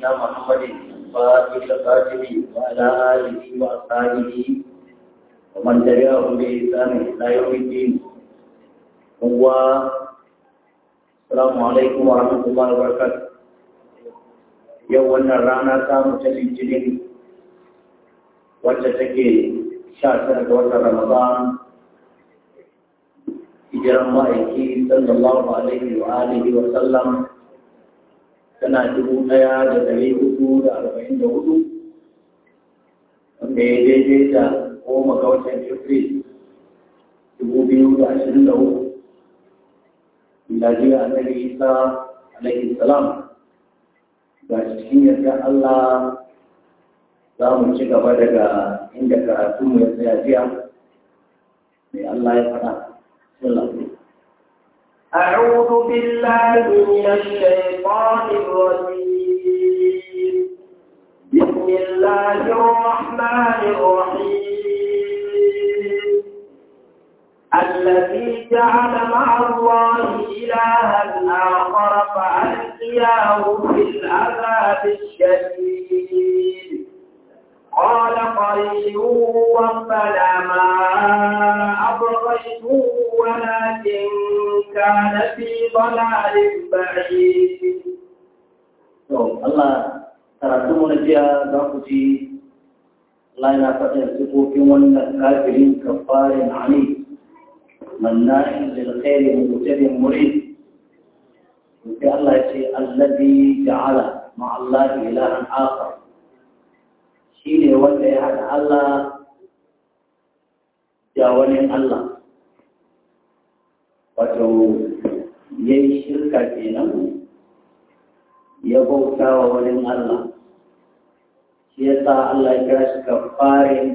سيدنا محمد الفاتح الخاتم وعلى آله وأصحابه ومن تبعهم بإحسان إلى يوم الدين هو السلام عليكم ورحمة الله وبركاته yau wannan rana ta mutu litinin wacce take sha tara ga watan ramadan hijiran ma'aiki sallallahu alaihi wa alihi wa sallam tana dubu ɗaya da ɗari hudu da arba'in da hudu wanda ya daidai da goma ga watan april dubu biyu da ashirin da hudu miladiya annabi isa alaihi salam ga cikin yadda Allah za mu ci gaba daga inda karatu mu ya tsaya jiya mai Allah ya faɗa. أعوذ بالله من الشيطان الرجيم بسم الله الرحمن الرحيم الذي جعل مع الله إلها آخر فألقياه في العذاب الشديد قال قريب ربنا ما أبغيته ولكن كان في ضلال بعيد Allah karatu mu na jiya za ku ji Allah yana faɗin sifofin wannan kafirin kafarin ani manna'in lil khairi mutadin murid sai Allah ya ce allazi ja'ala ma Allah ilahan akhar shine wanda ya hada Allah da wani Allah wato yayi shirka kenan ya bauta wa wani Allah shi yasa Allah ya kira shi kafarin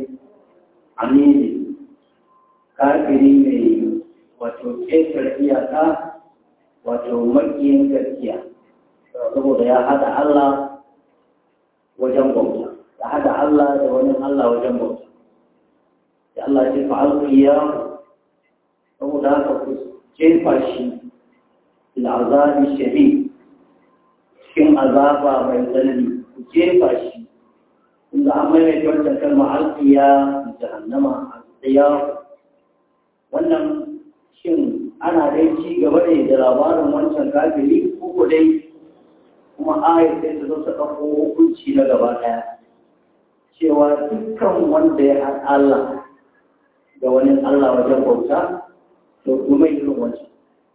amini kafiri mai wato ƙetar iyaka wato makiyin gaskiya saboda ya hada Allah wajen bauta ya hada Allah da wani Allah wajen bauta ya Allah ce fa'alƙiya saboda haka ku jefa shi al'azabi shari cikin azaba mai tsanani ku jefa shi inda an maimaita wancan kalma alƙiya jahannama alƙiya wannan shin ana dai ci gaba ne da labarin wancan kafiri ko dai kuma ayat sai ta zo ta ɗauko hukunci na gaba ɗaya cewa dukkan wanda ya haɗa Allah da wani Allah wajen bauta to kuma irin wancan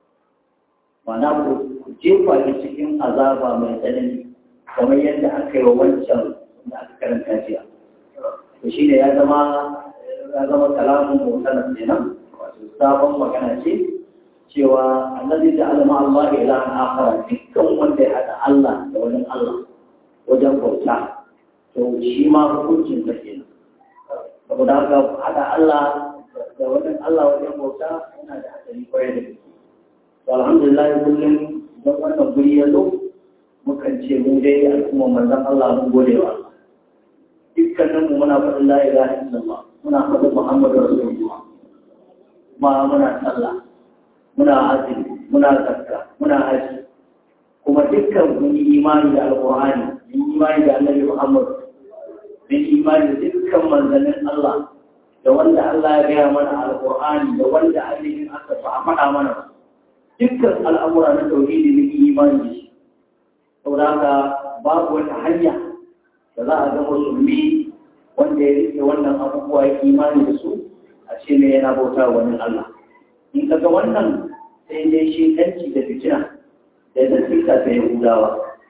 ma'ana ku jefa shi cikin azaba mai tsanani kamar yadda aka yi wa wancan da aka karanta jiya to shi ne ya zama ya zama kalamun mutane kenan wato sabon magana ce cewa annabi da alama Allah ya ilahan akhara dukkan wanda ya hada Allah da wani Allah wajen bauta to shi ma hukuncin sa kenan saboda haka hada Allah da wani Allah wajen bauta yana da hadari kwarai da gaske to alhamdulillah kullum don wannan guri ya zo mukan ce mu dai al'umma manzon Allah mun gode wa Allah dukkanin mu muna faɗin la ilaha illallah muna faɗin Muhammadu Rasulullah ma muna sallah muna azumi muna zakka muna haji kuma dukkan mun yi imani da alqur'ani mun yi imani da annabi Muhammad mun yi imani da dukkan manzannin Allah da wanda Allah ya gaya mana alqur'ani da wanda ainihin aka fa faɗa mana dukkan al'amura na tauhidi mun yi imani da shi saboda haka babu wata hanya da za a ga musulmi wanda ya rike wannan abubuwa ya imani da su a ce ne yana bauta wani Allah in ka ga wannan sai dai shi kanci da fitina da da fita ta yahudawa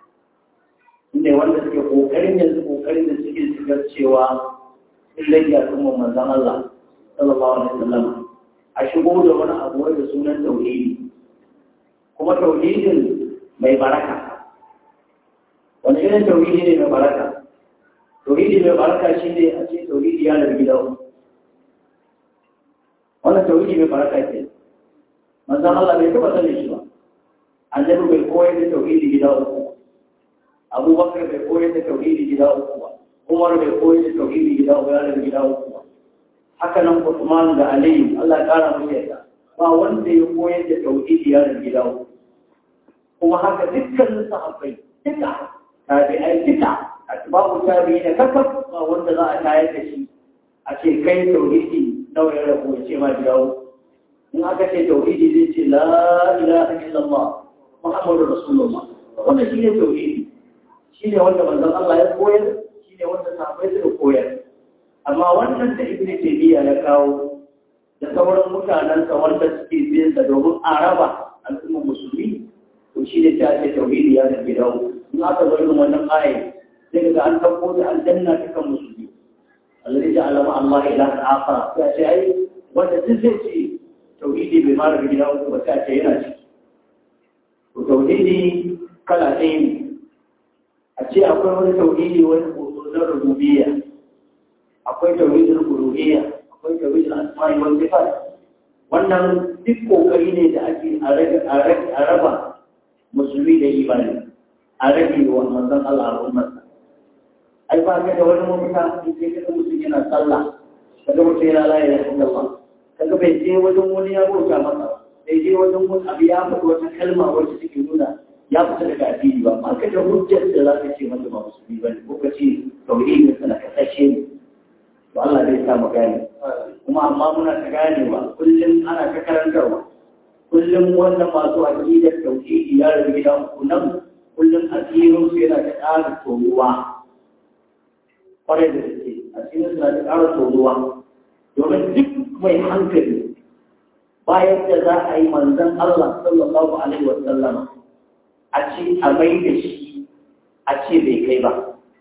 inda wanda suke kokarin yanzu kokarin da suke shigar cewa sun rage al'ummar manzon Allah sallallahu alaihi wasallam a shigo da wani abu wanda sunan tauhidi kuma tauhidin mai baraka wani irin tauhidi ne mai baraka tauhidi mai baraka shi ne a ce tauhidi ya da gida wannan tauhidi mai baraka ke manzan Allah bai taba sanin shi ba annabi bai koyar da tauhidi gida uku abubakar bai koyar da tauhidi gida uku ba umar bai koyar da tauhidi gida uku ya da gida uku ba haka nan Usman da Aliyu Allah ya kara musu yadda ba wanda ya koyar da tauhidi ya da gida uku kuma haka dukkanin sahabbai duka tabi'ai duka babu tabi'i da kakaf ba wanda za a tayar da shi a ce kai tauhidi nawa ya rabu ya ce ma jawo in aka ce tauhidi zai ce la ilaha illallah muhammadu rasulullah wannan shine tauhidi shine wanda manzon Allah ya koyar shine wanda sahabbai suka koyar amma wannan da ibn taymiya ya kawo da sauran mutanen sa wanda suke biyan sa domin a raba al'ummar musulmi to shine ta ce tauhidi ya da gidawo in aka zo irin wannan aya sai ga an tabbo da aljanna ta kan musulmi alladhi ja'ala ma Allah ilahan akhar ya ce ai wanda duk zai ce tauhidi bai mara gidawo ba ta ce yana ciki to tauhidi kala ɗaya ne a ce akwai wani tauhidi wani hoto na rububiyya akwai tauhidin uluhiyya akwai tauhidin asma'i wal sifat wannan duk kokari ne da ake a raba musulmi da imani a rage wa manzon Allah al'ummar ai ba ka da wani mafita in sai kaga mutum yana sallah kaga mutum yana la ilaha illallah kaga bai je wajen wani ya bauta masa bai je wajen wani abu ya faɗi wata kalma wacce take nuna ya fita daga addini ba ma ka da hujjar da za ka ce masa ba musulmi ba ne ko ka ce tauhidin sa na kasashe ne to Allah zai sa mu gane kuma amma muna ta ganewa kullum ana ta karantarwa kullum wannan masu aqidar tauhidi ya rabu gidan ku nan kullum asirin su yana ta ƙara tonuwa kwarai da gaske asirin su na ta ƙara tonuwa domin duk mai hankali bayan da za a yi manzon Allah sallallahu alaihi wa sallama a ce a mai da shi a ce bai kai ba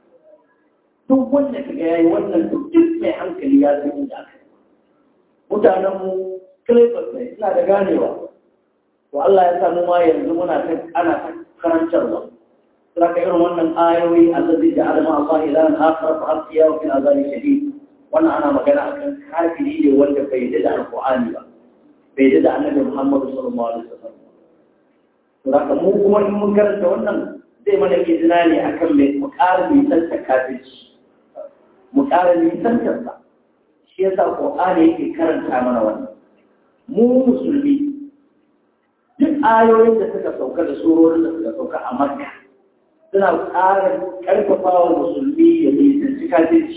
duk wanda ka ga yayi wannan duk mai hankali ya san inda aka yi mutanen mu kilifas ne suna da ganewa to Allah ya samu ma yanzu muna ta ana ta karantarwa suna ka irin wannan ayoyi allazi da alama Allah ilahan akhar fa asiya wa fil azabi shadid wannan ana magana akan kafiri ne wanda bai da alqur'ani ba bai da annabi Muhammad sallallahu alaihi wasallam Saka mu kuma in mun karanta wannan zai mana izina ne akan mai mu ƙara nisanta kafirci. Mu ƙara nisantar sa. Shi yasa Qur'ani yake karanta mana wannan. Mu musulmi duk ayoyin da suka sauka da surorin da suka sauka a Makka suna ƙara ƙarfafa wa musulmi ya nisanci kafirci.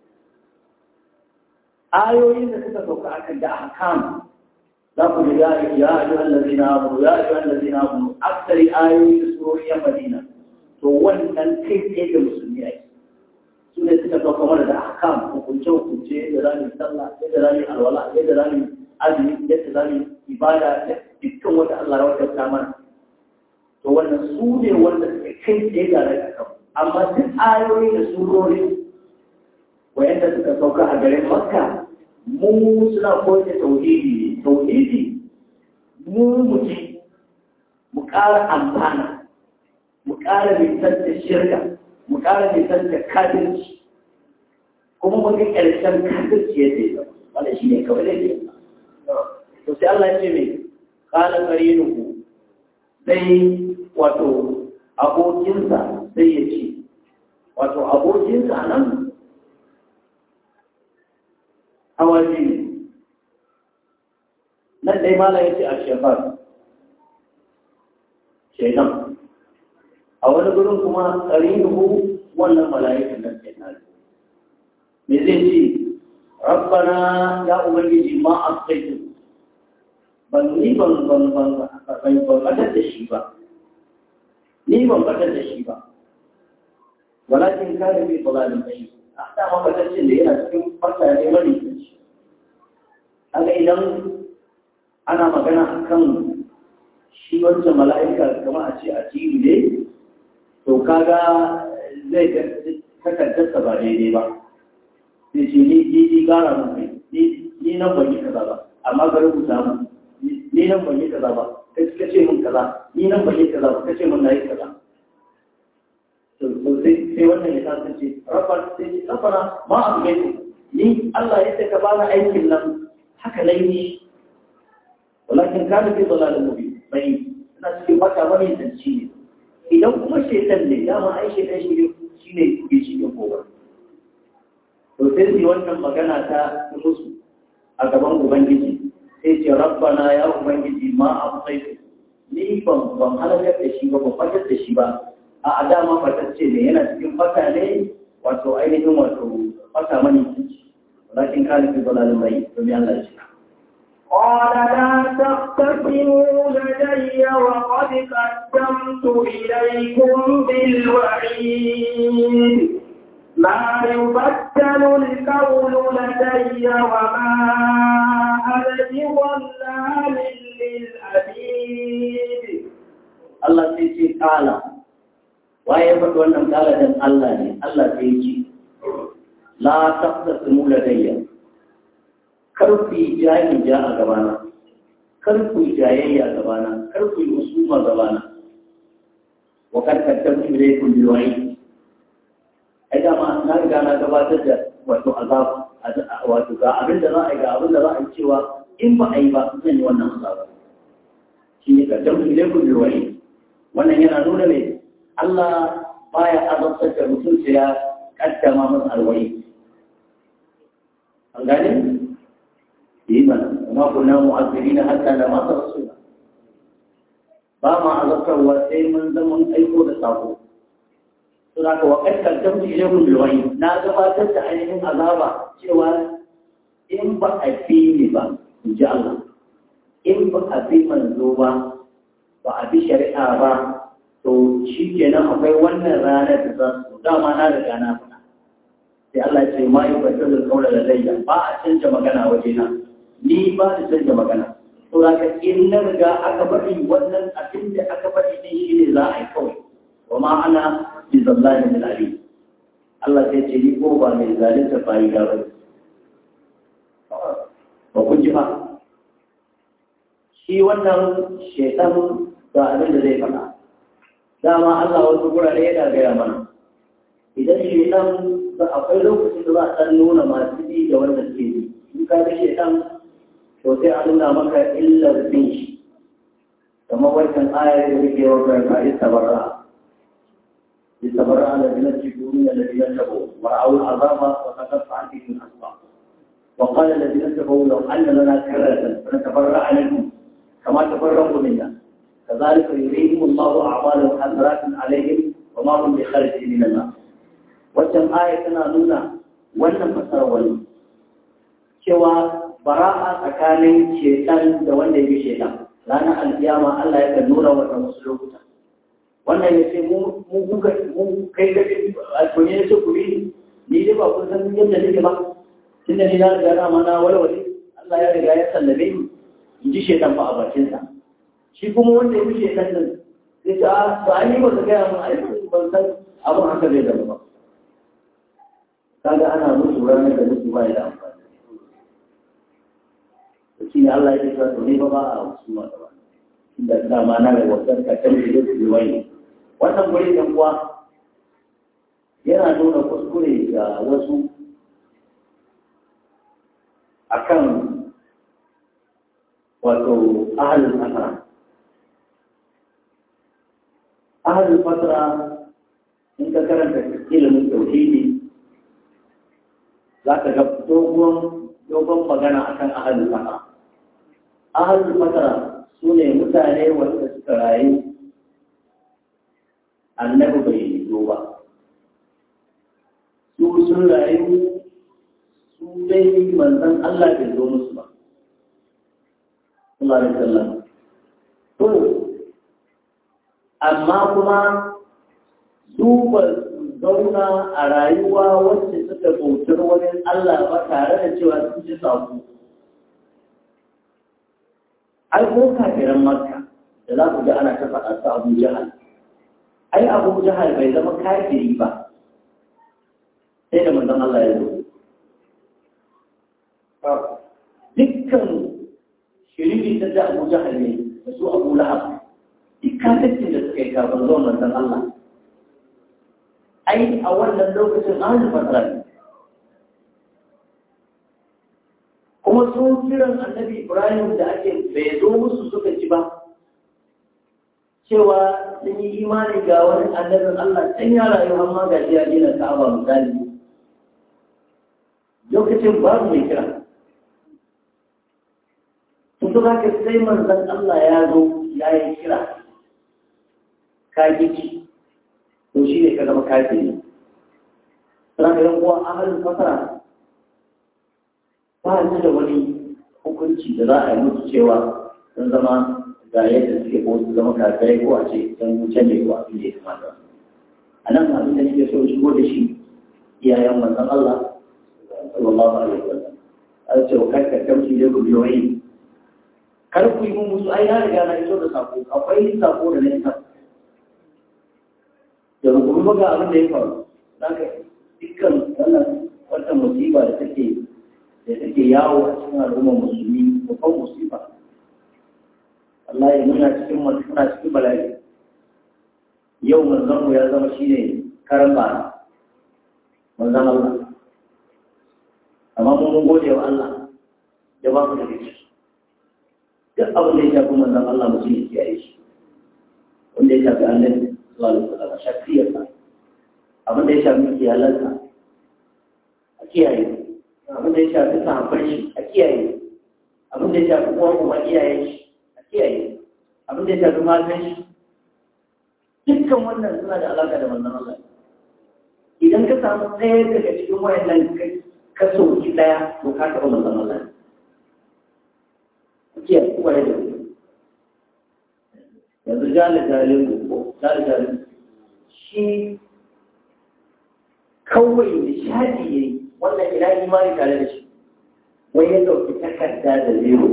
Ayoyin da suka sauka akan da ahkam لقد يا أيها الذين آمنوا يا أيها الذين آمنوا أكثر آية سورية مدينة to wannan kai tsaye da musulmi ake su ne suka ɗauka mana da ahkam hukunce hukunce yadda za mu yi sallah yadda za mu yi alwala yadda za mu yi azumi yadda za mu yi ibada da dukkan wanda Allah ya wadata mana to wannan su ne wanda suka kai tsaye da rai akan amma duk ayoyi da surori wayanda suka sauka a garin makka mu suna koyar da tauhidi ne tauhidi mu muji mu ƙara amfana mu ƙara nisan da shirka mu ƙara nisan da kafirci kuma mu ga ƙarshen kafirci yadda ya zama wanda shi ne kawai laifi to sai Allah ya ce mai ƙala ƙarinuhu sai wato abokinsa sai ya ce wato abokinsa nan hawa biyu nan dai mala ya ce a shefar shaitan a wani gurin kuma ƙarinuhu wannan mala'ikan nan ke nan me zai ce rabbana ya ubangiji ma a tsaitu ban ni ban ban ban ban batar da shi ba ni ban batar da shi ba walakin kare mai balalin bai a dama batacin da yana cikin fata ne mani shi haka idan ana magana a kan shi wancan mala'ika kama a ce a cibi ne to kaga zai ga takardarsa ba daidai ba sai ce ni ni ni gara mun kai ni nan ban yi kaza ba amma ga rubuta mu ni nan ban yi kaza ba kai suka ce mun kaza ni nan ban yi kaza ba kace mun na yi kaza to sai sai wannan ya kasance rabbana sai rabbana ma a ni Allah ya ce ka bani aikin nan haka laifi walakin kana fi dalalin mubin bai ina cikin baka bane zanci ne idan kuma shaitan ne dama ai shaitan shi ne shine ke shi ne gobe to sai su wannan magana ta musu a gaban ubangiji sai ce rabbana ya ubangiji ma amsaitu ni ban ban halakar da shi ba ban fatar da shi ba a dama fatacce ne yana cikin fata ne wato ainihin wato fata mani walakin kana fi dalalin bai domin Allah ya ce قال لا تختصموا لدي وقد قدمت إليكم بالوعيد ما يبدل القول لدي وما أنا بظلام للأبيد Allah sai ce kala waye ya faɗi wannan kala dan Allah ne Allah sai ce la taqtasimu ladayya kar ku yi jahi ja a gabana kar ku yi jayayya a gabana kar ku yi usuma gabana wa kad kaddamtu ilaykum bil wa'id ai dama na riga na gabatar da wato azab wato ga abin da za a yi ga abin da za a yi cewa in ba a yi ba zan yi wannan azab shi ne kaddamtu ilaykum bil wa'id wannan yana nuna ne Allah baya azabtar da mutum sai ya kaddama masa alwai an gane yi mana kuma kuna mu'azzirina hatta da masa rasula ba ma azabtarwa sai mun zama aiko da sako to da ka wakar kaddamtu ilaykum bil wahyi na gabatar da ainihin azaba cewa in ba a fi ni ba in ji Allah in ba a fi manzo ba ba a bi shari'a ba to shi kenan akwai wannan ranar da za su dama na riga na faɗa sai Allah ce ma yi batar da kaula da layya ba a canja magana waje na ni ba da canja magana to da ka in na riga aka faɗi wannan abin da aka faɗi din shi ne za a yi kawai wa ma ana bi zallahi min ali Allah sai ce ni ko ba mai zalunta bayi da ba ba kun ji ba shi wannan shaitan ga abin da zai faɗa dama Allah wasu gurare yana gaya mana idan shaitan da akwai lokacin da za a ɗan nuna masu bi da wanda ke bi in ka bi shaitan to sai a nuna maka illar bin shi kamar wancan ayar da yake wa kan ka istabarra istabarra ala dinar cikin da dinar tabo mar'awul azaba wa taqaffa antikum asba وقال الذين اتقوا لو ان لنا كرة فنتبرأ منهم كما تفرقوا منا كذلك يريهم الله أعمالهم حسرات عليهم وما هم بخارجين من النار waccan aya tana nuna wannan fasar wani cewa bara'a tsakanin shetan da wanda ya bi shetan ranar alkiyama Allah ya kan nuna wata wasu lokuta wannan ya ce mu kuka mu kai da ko ne ce ku bi ni dai ba kun san yadda nake ba tunda ni na riga na mana walwale Allah ya riga ya sallabe ni in ji shetan fa a bakinsa shi kuma wanda ya fi shekan nan sai ta ba a yi ba ta gaya mun aiki ban san abin haka zai zama ba kaga ana musu ranar da musu ba da amfani da shi ne Allah ya ce to ne ba ba a wasu ma da ba inda dama na da wasan ka kan da su yi wani wannan guri dan kuwa yana nuna kuskure ga wasu akan wato ahalin asara ahalin fatara in ka karanta ilimin tauhidi za ka ga dogon dogon magana akan ahalin fatara ahalin fatara su ne mutane wanda suka rayu annabi bai zo ba su sun rayu su dai manzan Allah bai zo musu ba Allah da sallam to amma kuma su ba zauna a rayuwa wacce suka bautar wani Allah ba tare da cewa sun ji sako ai ko kafiran makka da za ku ga ana ta faɗa su abu jahal ai abu jahal bai zama kafiri ba sai da manzon Allah ya zo dukkan shiriri ta da abu jahal ne da su abu lahab duk kafircin da suka yi kafin zuwa manzon Allah ai a wannan lokacin ahalin fasara ne kuma sun kiran annabi ibrahim da ake bai zo musu suka ci ba cewa sun yi imani ga wani annabin Allah can ya rayu amma ga shi ya gina ka'aba misali lokacin babu mai kira sun za ka sai manzan Allah ya zo ya yi kira ka gici to shi ne ka zama kafiri sana ga yan uwa ahalin fasara ba su da wani hukunci da za a yi musu cewa sun zama ga yadda suke ko su zama kafirai ko a ce sun wuce ne ko abin da ya kamata a nan abin da nake so shigo da shi iyayen manzon Allah sallallahu alaihi wa sallam an ce kai ka kamci da ku biyo yi kar ku yi mun musu ai na riga na iso da sako akwai sako da na isa da rukun ga abin da ya faru zaka dukkan wannan wannan musiba da take da take yawo a cikin al'ummar musulmi babban musiba wallahi muna cikin muna cikin bala'i yau manzon mu ya zama shine karan bara manzon Allah amma mun mun gode wa Allah da ba mu da kici duk abin da ya shafi manzon Allah mutum ya kiyaye shi wanda ya shafi annabi sallallahu alaihi wasallam shafiyarsa abin da ya shafi iyalansa a kiyaye abin da ya shafi sahabban shi a kiyaye abin da ya shafi uwan uwa iyayen shi a kiyaye abin da ya shafi matan shi dukkan wannan suna da alaka da manzon Allah idan ka samu ɗaya daga cikin wayannan kai ka soki ɗaya to ka taɓa manzon Allah a kiyaye kuma da yanzu jale jalin ko jale jalin shi kawai nishadi ya yi wannan ina imani tare da shi wai ya ɗauki takarda da zero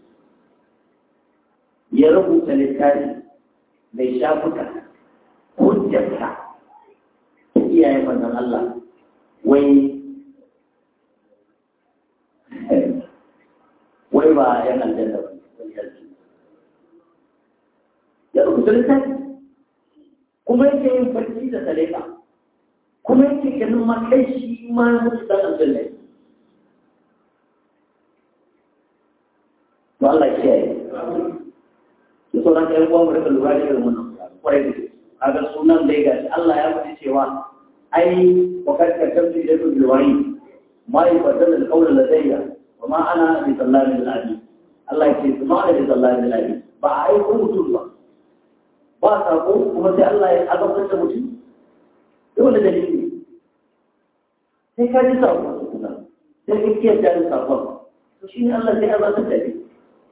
ya rubuta littafi mai shafuka hujjarsa ta iyayen manzon Allah wai wai ba yan aljanna ba ya rubuta littafi kuma yake yin barci da saleka kuma yake ganin ma kai shi ma mutu dan aljanna to Allah ya yi to sauran ƴan uwan mu rika lura da irin wannan kwarai da kaga sunan da ya gashi Allah ya faɗi cewa ai wa kad katabtu ilaykum bil wahyi ma yubaddal al qawla ladayya wa ma ana bi sallamin al abi Allah ya ce ma ana bi sallamin al abi ba a yi mutum ba ba sako kuma sai Allah ya azabtar da mutum dole dalili sai ka ji sakon kuma sai ka kiyar da sakon to shi ne Allah sai azabtar da kai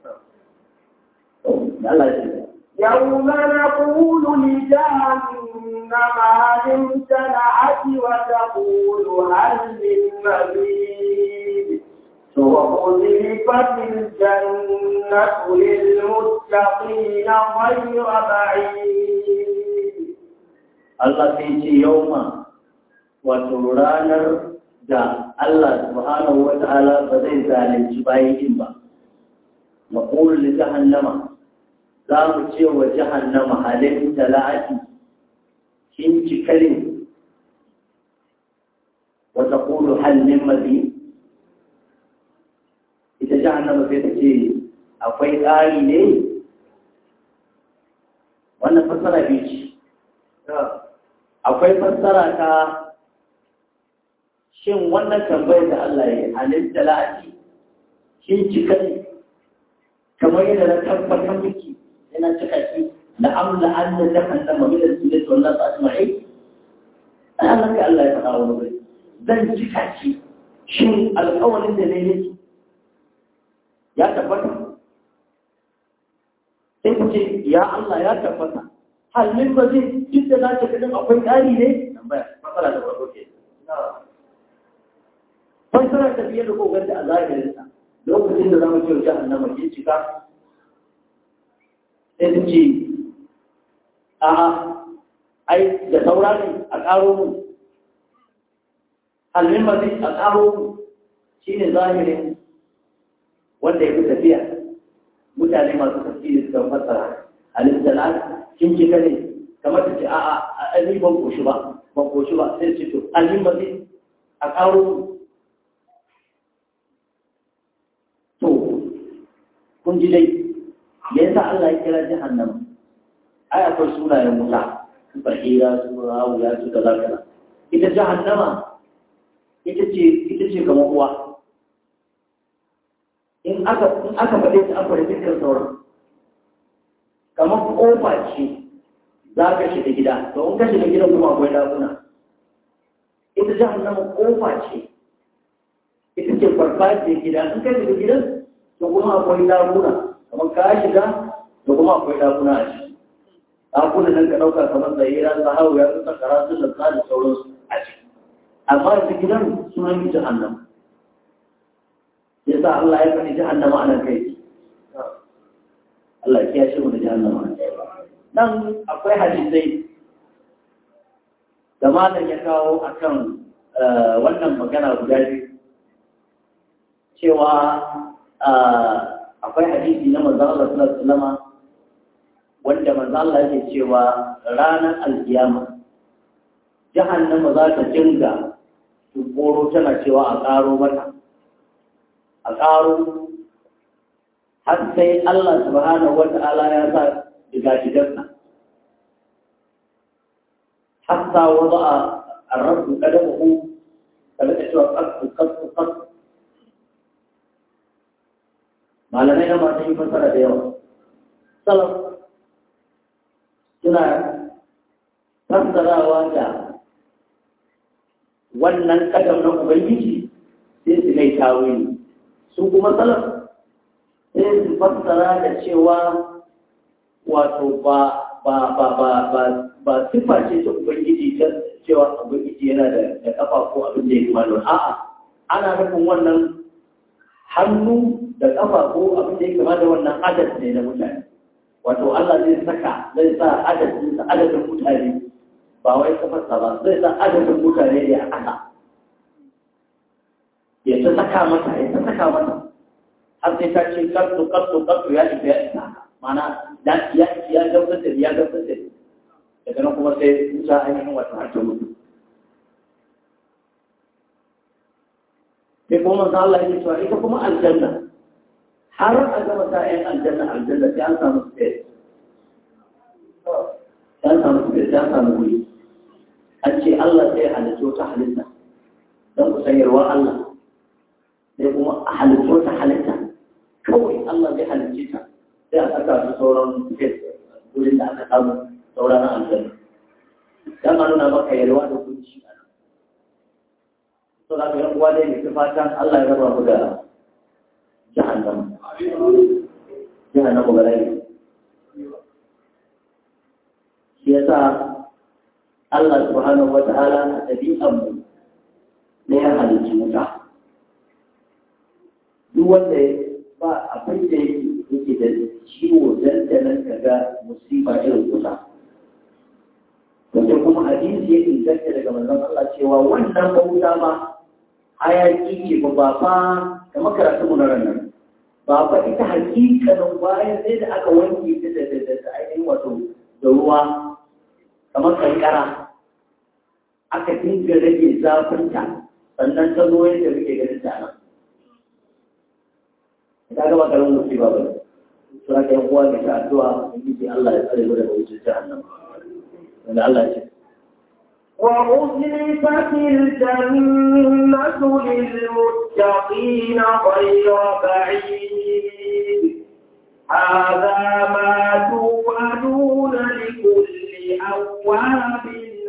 Allah ya يوم نقول لجهنم هل امتلأت وتقول هل من مزيد وأزلفت الجنة للمتقين غير بعيد Allah sai ce yauma wato ranar da Allah subhanahu wa ta'ala ba zai zalunci bayan ba. Maƙulun li jahannama za mu ce wa jahannama halin tala'ati kin cikalin wata ƙulu halin mazi. Ita jahannama sai ta ce akwai ƙari ne? Wannan fassara biyu ce. akwai fassara ta shin wannan tambayar da Allah ya halin talati shin cika ne kamar yadda na tabbatar miki yana cika shi la amla an da jahannama min al-sunnati wal nas ajma'in ai Allah kai Allah ya faɗa wani wuri zan cika shi shin alƙawarin da ne yake ya tabbata sai ku ce ya Allah ya tabbata halin ba zai duk da za ta ganin akwai ƙari ne? tambaya matsala da farko ke fassara ta fiye da kogar da a zahirinsa lokacin da za mu kyauta annama ke cika sai ta ce a ai da saura ne a ƙaro mu halin ba zai a ƙaro mu shi ne zahirin wanda ya fi tafiya mutane masu tafsiri suka fassara halin da kin ji ne kamar ta ce a a a ban koshi ba ban koshi ba sai ce to alhin ba zai a karo to kun ji dai me yasa Allah ya kira jahannam ai akwai sunayen wuta su bahira su rawuya su kaza kaza ita jahannama ita ce ita ce kamar uwa in aka in aka faɗe ta aka rufe dukkan sauran kamar kofa ce za ka shiga gida to in ka shiga gidan kuma akwai dakuna ita jahannama kofa ce ita ce farfajiyar gida in ka shiga gidan to kuma akwai dakuna kamar ka shiga to kuma akwai dakuna a ciki dakuna nan ka ɗauka kamar tsayira sahawu ya fi sakara su da tsari sauransu a ciki amma ita gidan sunan yi jahannama yasa Allah ya faɗi jahannama a nan kai Allah ya kiyashe mu da jahannama nan akwai hadisai da malam ya kawo akan wannan magana guda biyu cewa akwai hadisi na manzo Allah sallallahu alaihi wasallam wanda manzo Allah yake cewa ranar alkiyama jahannama za ta dinga tukoro tana cewa a ƙaro mata a ƙaro har sai Allah subhanahu wata'ala ya sa diga-digarsa hatta wada a rabu kadamahu kada da cewa kasu kasu kasu malamai na masu yi fasara da yawa salaf suna fassarawa da wannan kadam na ubangiji sai su mai tawili su kuma salaf sai su fassara da cewa wato ba ba ba ba ba ba sifa ce ta ubangiji ta cewa ubangiji yana da da kafa ko abin da ya kuma don a'a ana nufin wannan hannu da kafa ko abin da ya kama da wannan adad ne na mutane wato Allah zai saka zai sa adadin adadin mutane ba wai kafarsa ba zai sa adadin mutane ne a ƙasa ya ta saka mata ya ta saka mata har sai ta ce kartu kartu kartu ya isa ya isa mana ya ya ya gamsar da ya gamsar da daga nan kuma sai wuta ainihin wata har ta mutu sai kuma manzo Allah ya cewa ita kuma aljanna har a gama ta ƴan aljanna aljanna sai an samu space sai an samu space sai an samu wuri an ce Allah sai halitta wata halitta don ku sanyarwa Allah sai kuma a halitta wata halitta kawai Allah zai halicce ta sai a saka su sauran space wurin da aka samu sauran aljanna dan a nuna maka yalwa da kunci a nan to da ga uwa dai mai fatan Allah ya raba ku da jahannama jahannama balai shi yasa Allah subhanahu wa ta'ala a ɗabi'an mu ne ya halicci wuta duk wanda ba abin da yake da ciwo dandanan kaga musiba irin wuta wanda kuma hadisi ya inganta daga manzon Allah cewa wannan bauta ba hayaki ce ba ba fa kamar karatu mu na ranar ba fa ita hakikanin bayan sai da aka wanke ta da da da ainihin wato da ruwa kamar kankara aka dinga rage zafinta sannan ta zo yadda muke ganin ta nan ta gaba karamin musiba ba suna kai uwa da ta addu'a ubangiji Allah ya tsare mu daga wucin jahannama wanda Allah ya ce وأزلفت الجنة للمتقين غير بعيد هذا ما توعدون لكل أواب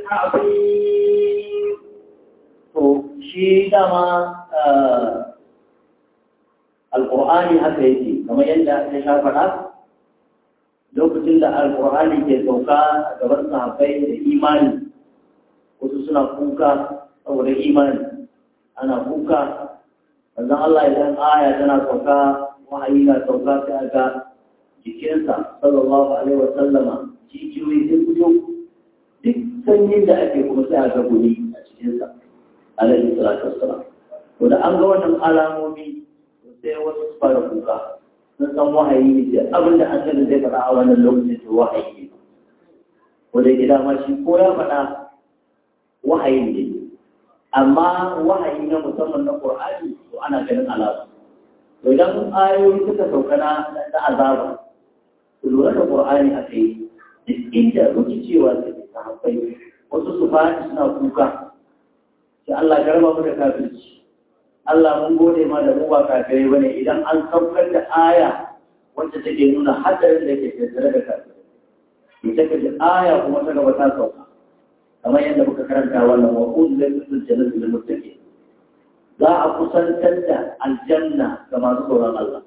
حفيظ to shi dama alƙur'ani haka yake kamar yadda ya sha faɗa lokacin da alƙur'ani ke sauka a gaban sahabbai da imani wasu suna kuka saboda imani ana kuka sannan Allah idan aya tana sauka wahayi na sauka sai ga jikinsa sallallahu alaihi wa sallama jijiyoyi sun fito duk sanyin da ake kuma sai ga guni a cikinsa alaihi salatu wassalam to da an ga wannan alamomi sai wasu su fara kuka sun san wahayi ne sai abin da an sani zai faɗa a wannan lokacin to wahayi ne ko da gida ma shi ko ya faɗa wahayi ne amma wahayi na musamman na Qur'ani to ana ganin alama to idan ayoyi suka sauka na na azaba to lura da Qur'ani a kai duk inda rikicewa take sahabbai wasu su fadi suna kuka sai Allah ya raba mu da kafirci Allah mun gode ma da mu ba kafirai bane idan an saukar da aya wacce take nuna hadarin da ke tattare da kafirai ita ka ji aya kuma ta gaba ta sauka kamar yadda muka karanta wannan wa uzlatul jannatu lil muttaqin za a kusantar da aljanna ga masu tsoron Allah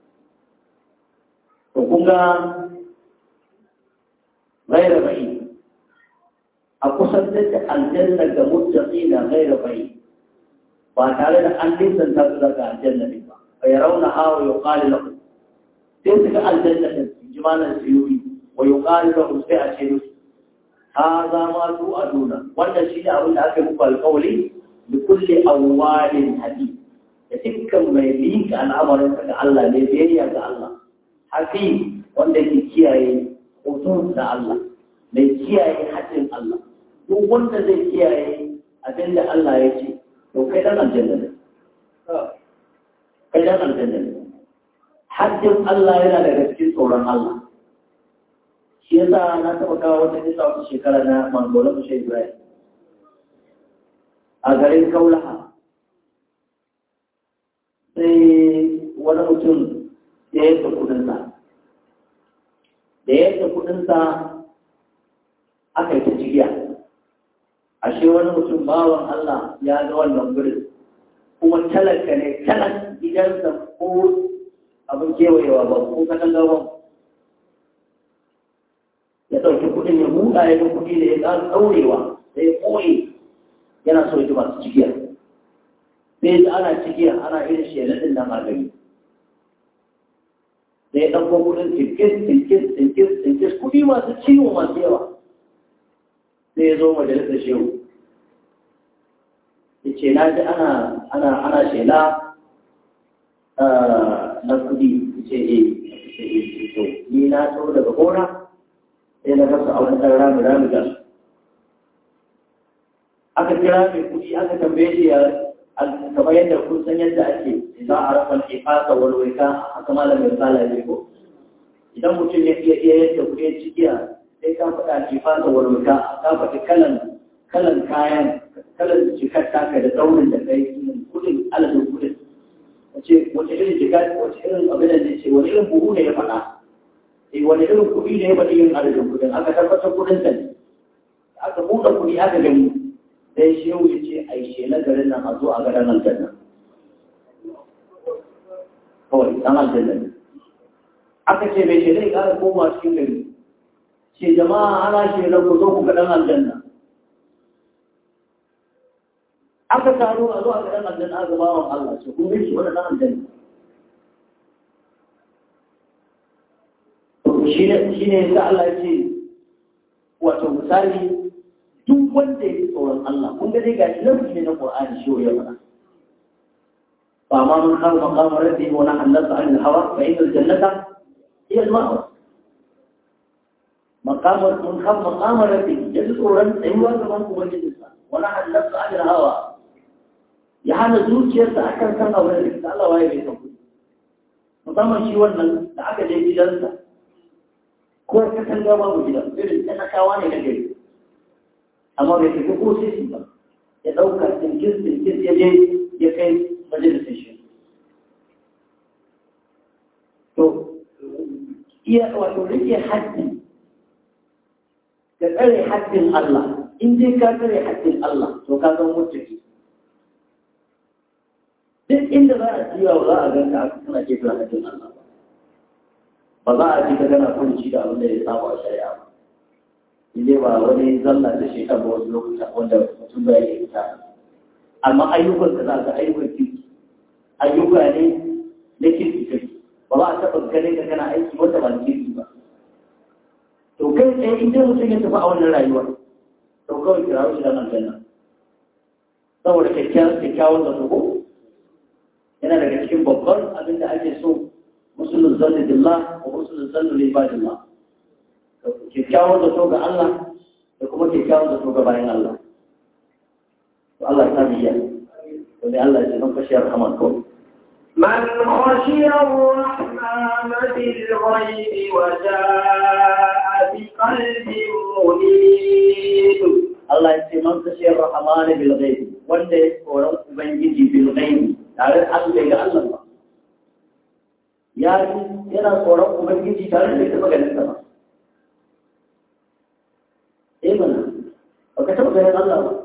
to kun ga غير بعيد أقصد الجنة كمتقين غير بعيد وتعالى أن ليس تبلغ الجنة بها فيرونها ويقال لهم تلك الجنة جمال السيوي ويقال لهم فئة شيء هذا ما توعدون وأن شيء أقول لك القول لكل أوال حديث تلك ما يليك عن أمر الله لبيعك الله حكيم وأن يكيه hoton da Allah mai kiyaye haƙƙin Allah duk wanda zai kiyaye abin da Allah ya ce to kai dan aljanna ne kai dan aljanna ne haƙƙin Allah yana daga cikin tsoron Allah shi yasa na taɓa kawo wata kisa wata shekara na mangola mu shi Ibrahim a garin Kaulaha sai wani mutum ya yi kudinsa da yadda kudinsa aka yi ta cigiya ashe wani mutum bawan Allah ya ga wannan gurin kuma talaka ne talak gidansa ko abin kewayewa ba ko katanga ba ya ɗauki kudin ya buɗa ya ga kudi da ya ƙara ɗaurewa da ya ɓoye yana so ya ji masu cigiya sai ya ana cigiya ana irin sheladin nan a gari da ya ɗauko kudin tinkis tinkis tinkis tinkis kudi masu ciwo masu yawa sai ya zo majalisar shehu ya ce na ji ana ana ana shela na kudi ya ce eh to ni na so daga gona sai na rasa a wani ɗan rami rami ga su aka kira mai kudi aka tambaye shi ya kamar yadda kun san yadda ake za a rasa ifasa walwaika haka malamin misala ne ko idan mutum ya iya iya yadda kuɗin cikiya sai ka faɗa ifasa walwaika ka faɗi kalan kalan kayan kalan jikar taka da daurin da kai kuɗin aladun kuɗin wace wace irin jika wace irin abin da ce wani irin buhu ne ya faɗa eh wani irin kuɗi ne ya faɗi yin aladun kuɗin aka tabbatar kuɗin sa ne aka buɗe kuɗi aka gani sai shehu ya ce a yi shela garin nan a zo a garin aljanna kawai ɗan aljanna ne aka ce mai shela ya ƙara koma cikin gari ce jama'a ana shela ku zo ku ga ɗan aljanna aka taro a zo a garin aljanna aka ba wa Allah ce kun shi wani ɗan aljanna shi ne sa Allah ya ce wato misali duk wanda ya fi tsoron Allah kun ga dai gashi lafi ne na Qur'ani shi ya faɗa fa ma man khafa maqama rabbihi wa nahalla an al-hawa fa inna al-jannata hiya al-ma'wa maqama man khafa maqama rabbihi ya tsoron tsayuwa gaban ubangijinsa wa nahalla an al-hawa ya hana zuciyarsa akan san abin da Allah waye bai san kuɗi musamman shi wannan da aka je gidansa ko ka san ga babu gidan irin talakawa ne na gari amma bai tafi ko sisi ba ya ɗauka tinkis tinkis ya je ya kai majalisar shi to iya wato rike haddi ka tsare haddin Allah in dai ka tsare haddin Allah to ka zama mutaki duk inda za a ciwa ba za a ganka aka kana ke tura haddin Allah ba ba za a ji ka gana kunci da abin da ya samu a shari'a ba ile ba wani zalla da shi ba wasu lokuta wanda mutum bai yi fita amma ayyukan da za ka ayyukan kirki ayyuka ne na kirki kirki ba za a taɓa ganin ka kana aiki wanda ba na kirki ba to kai tsaye in dai mutum ya tafi a wannan rayuwa to kawai kira shi da aljanna saboda kyakkyawan da ko yana daga cikin babban abin da ake so musulun zanni billah wa musulun zanni libadillah kyakkyawan zato ga Allah da kuma kyakkyawan zato ga bayan Allah. To Allah ta biya. To ne Allah ya ce man kashiyar rahman ko. من خشي الرحمن بالغيب وجاء بقلب منيب Allah ya ce man kashiyar rahman bil ghaib wanda ya tsoron ubangiji bil ghaib tare da Allah ga Allah ba. Ya yana tsoron ubangiji tare da ita maganin sa ba. baka taɓa ganin Allah ba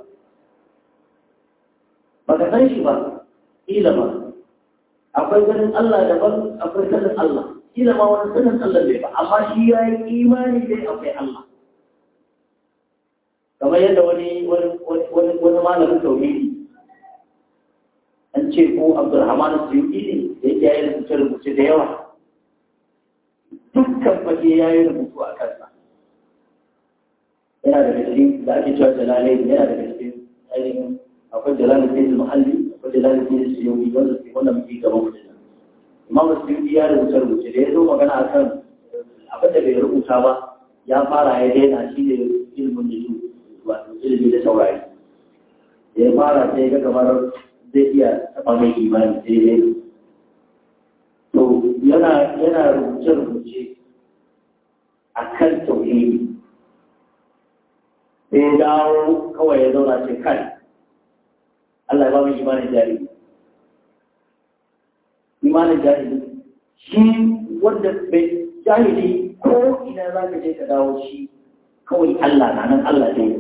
baka san shi ba kila ba akwai ganin Allah daban akwai sanin Allah kila ma wani sanin Allah bai ba amma shi ya yi imani dai akwai Allah kamar yadda wani wani wani malamin tauhidi an ce ko Abdulrahman Suyuti ne da yake yayin rubuce rubuce da yawa dukkan fage yayin rubutu a kansa yana daga cikin da ake cewa jalalai yana daga cikin ainihin akwai jalalai sai muhalli akwai jalalai sai suyuti wanda suke wanda muke gaban mutum imam suyuti ya rubuce rubuce da ya zo magana akan abin da bai rubuta ba ya fara ya daina shi ne ilimin da wato ilimi da saurari da ya fara sai ga kamar zai iya taɓa mai imani daidai to yana yana rubuce-rubuce a kan tauhidi sai ya dawo kawai ya zauna ce kai Allah ya ba mu imanin jari imanin jari shi wanda bai jahili ko ina za ka je ka dawo shi kawai Allah na nan Allah ne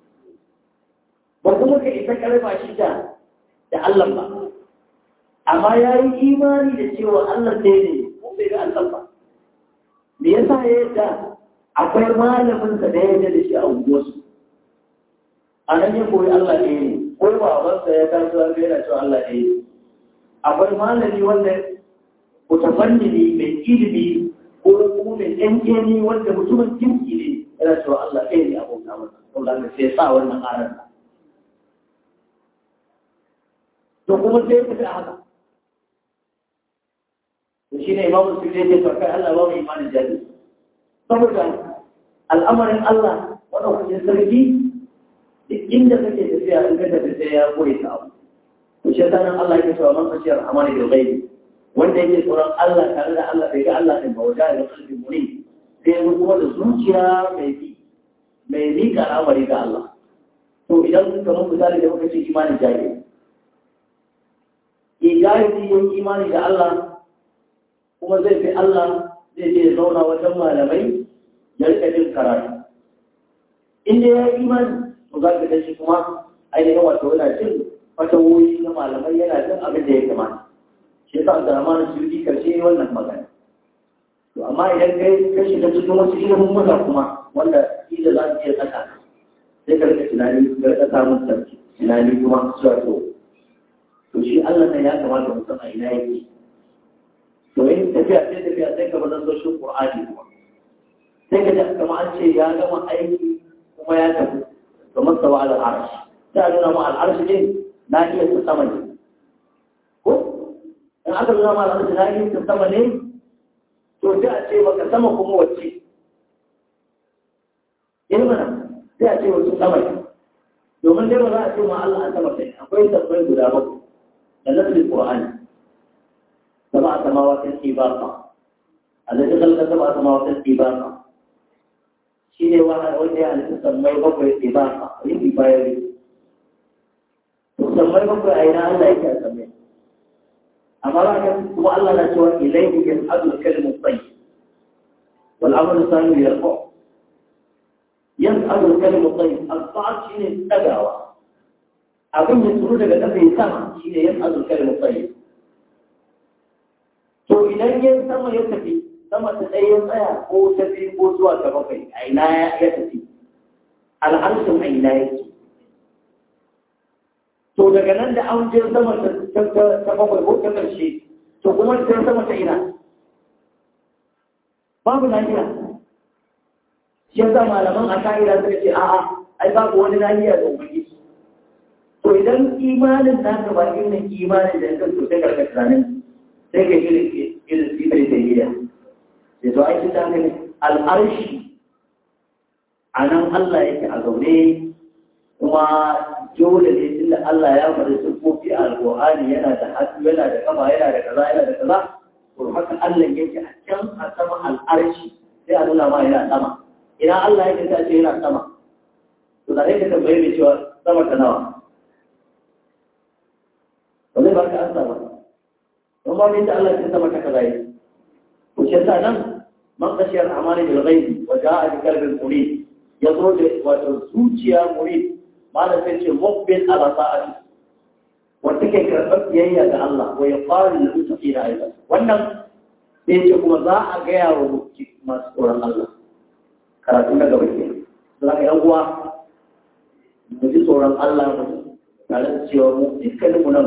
ba kuma ka isa karfa shi da da Allah ba amma ya yi imani da cewa Allah ɗaya ne ko bai ga Allah ba me yasa ya yadda akwai malamin sa da ya yadda da shi a unguwarsu a nan ya koyi Allah ɗaya ne ko babansa ya taso ya ga yana cewa Allah ɗaya ne akwai malami wanda mutafannini mai ilimi ko kuma mai ɗan wanda mutumin kirki ne yana cewa Allah ɗaya ne abota masa saboda haka sai sa wannan aran to kuma sai ya fita haka to shi ne imamu su ne farka Allah ba mu imanin jari saboda al'amarin Allah wannan kuɗin sarki duk inda kake tafiya in ka tafi sai ya koyi ta abu to shi sanan Allah yake cewa man khashiyar amana bil ghaibi wanda yake tsoron Allah tare da Allah bai ga Allah din ba wajen da kalbi muni sai ya kuma da zuciya mai bi mai miƙa al'amari ga Allah to idan kamar misali da muka ce imanin jari Ijahidi yin imani da Allah kuma zai fi Allah zai je zauna wajen malamai ya rika jin karatu. Inda ya yi imani, to za ka shi kuma ainihin wato yana jin fatawoyi na malamai yana jin abin da ya kamata. Shi yasa Abdurrahman Suyuti karshe wannan magana. To amma idan kai ka shiga cikin wasu ilimin muka kuma wanda ila za su iya tsaka sai ka rika tunani ka rika samun tunani kuma zuwa to to shi Allah ne ya kamata mu san a ina yake to in tafiya sai tafiya sai ka bar soshin Qur'ani kuma sai ka ji kamar an ce ya gama aiki kuma ya tafi kamar sawa al arsh ta nuna ma al arsh ne na iya ta sama ne ko in aka nuna ma al arsh na iya ta sama ne to sai a ce maka sama kuma wacce in mana sai a ce wacce sama ne domin dai ba za a ce ma Allah a sama sai akwai tabbai guda bakwai نزل القرآن سبع سماوات طباقا الذي خلق سبع سماوات طباقا شيء واحد وجه أن تسمى بقوة طباقا يبي بايري تسمى بقوة أين الله يكسمى أما لكن هو الله نشوى إليه يصعد الكلم الطيب والأمر الثاني يرفع يصعد الكلم الطيب الصعد شيء تدعوى abin ya tsoro daga ƙasa ya sama shi ne yin azurkar mutsayi to idan yin sama ya tafi sama ta ɗaya ya tsaya ko ta fi ko zuwa ta bakwai a ina ya tafi al'arshin a ina yake to daga nan da an je sama ta bakwai ko ta ƙarshe to kuma ta sama ta ina babu lafiya shi yasa malaman a ka'ida suka ce a'a ai babu wani lafiya da ubangiji to idan imanin na ka ba irin imanin da kan to sai karka tunanin sai ka irin irin sifai da gida sai to aiki ta gani al'arshi a nan Allah yake a zaune kuma dole ne tunda Allah ya faɗi sufofi a alƙur'ani yana da hannu yana da kama yana da kaza yana da kaza to haka Allah yake a can a sama al'arshi sai a nuna ma yana sama ina Allah yake ta ce yana sama to da yake tambaye mai cewa sama ta nawa ba zai baka ansa ba don ba ne ta Allah ya sama ta kaza yi ko shi yasa nan man khashiyar amani bil ghaibi wa ja'a bi qalbin munib ya zo da wato zuciya murid malam sai ce muqbil ala sa'ati wanda ke karɓar biyayya ga Allah wa ya fara da mutaqina aidan wannan sai ce kuma za a gaya wa masu tsoron Allah karatu na gaba ke za ka yan uwa mu ji tsoron Allah mu tare da cewa mu dukkanin mu nan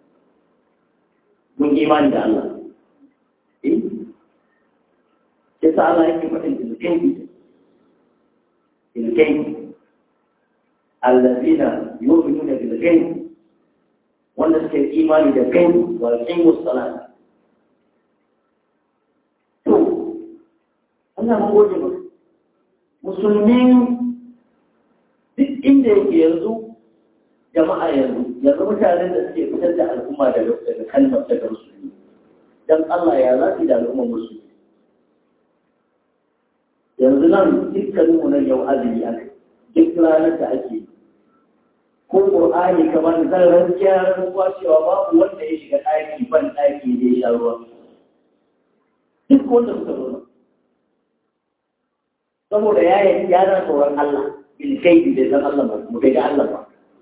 mun imani da Allah eh sai sa Allah yake faɗin ilkai ilkai allazina yu'minuna bil ghaib wanda suke imani da kai wa yuqimus salat to Allah mun gode maka musulmi duk inda yake yanzu jama'a yanzu yanzu mutanen da suke fitar da al'umma daga daga kalmar daga musulmi dan Allah ya zafi da al'ummar musulmi yanzu nan dukkanin mu nan yau azumi aka duk ranar da ake ko Qur'ani kamar zan rantsuwa rantsuwa cewa babu wanda ya shiga ɗaki ban ɗaki da ya sha ruwa duk wanda suka zo saboda ya yi yaran tsoron Allah bilkai da san Allah ba mu bai ga Allah ba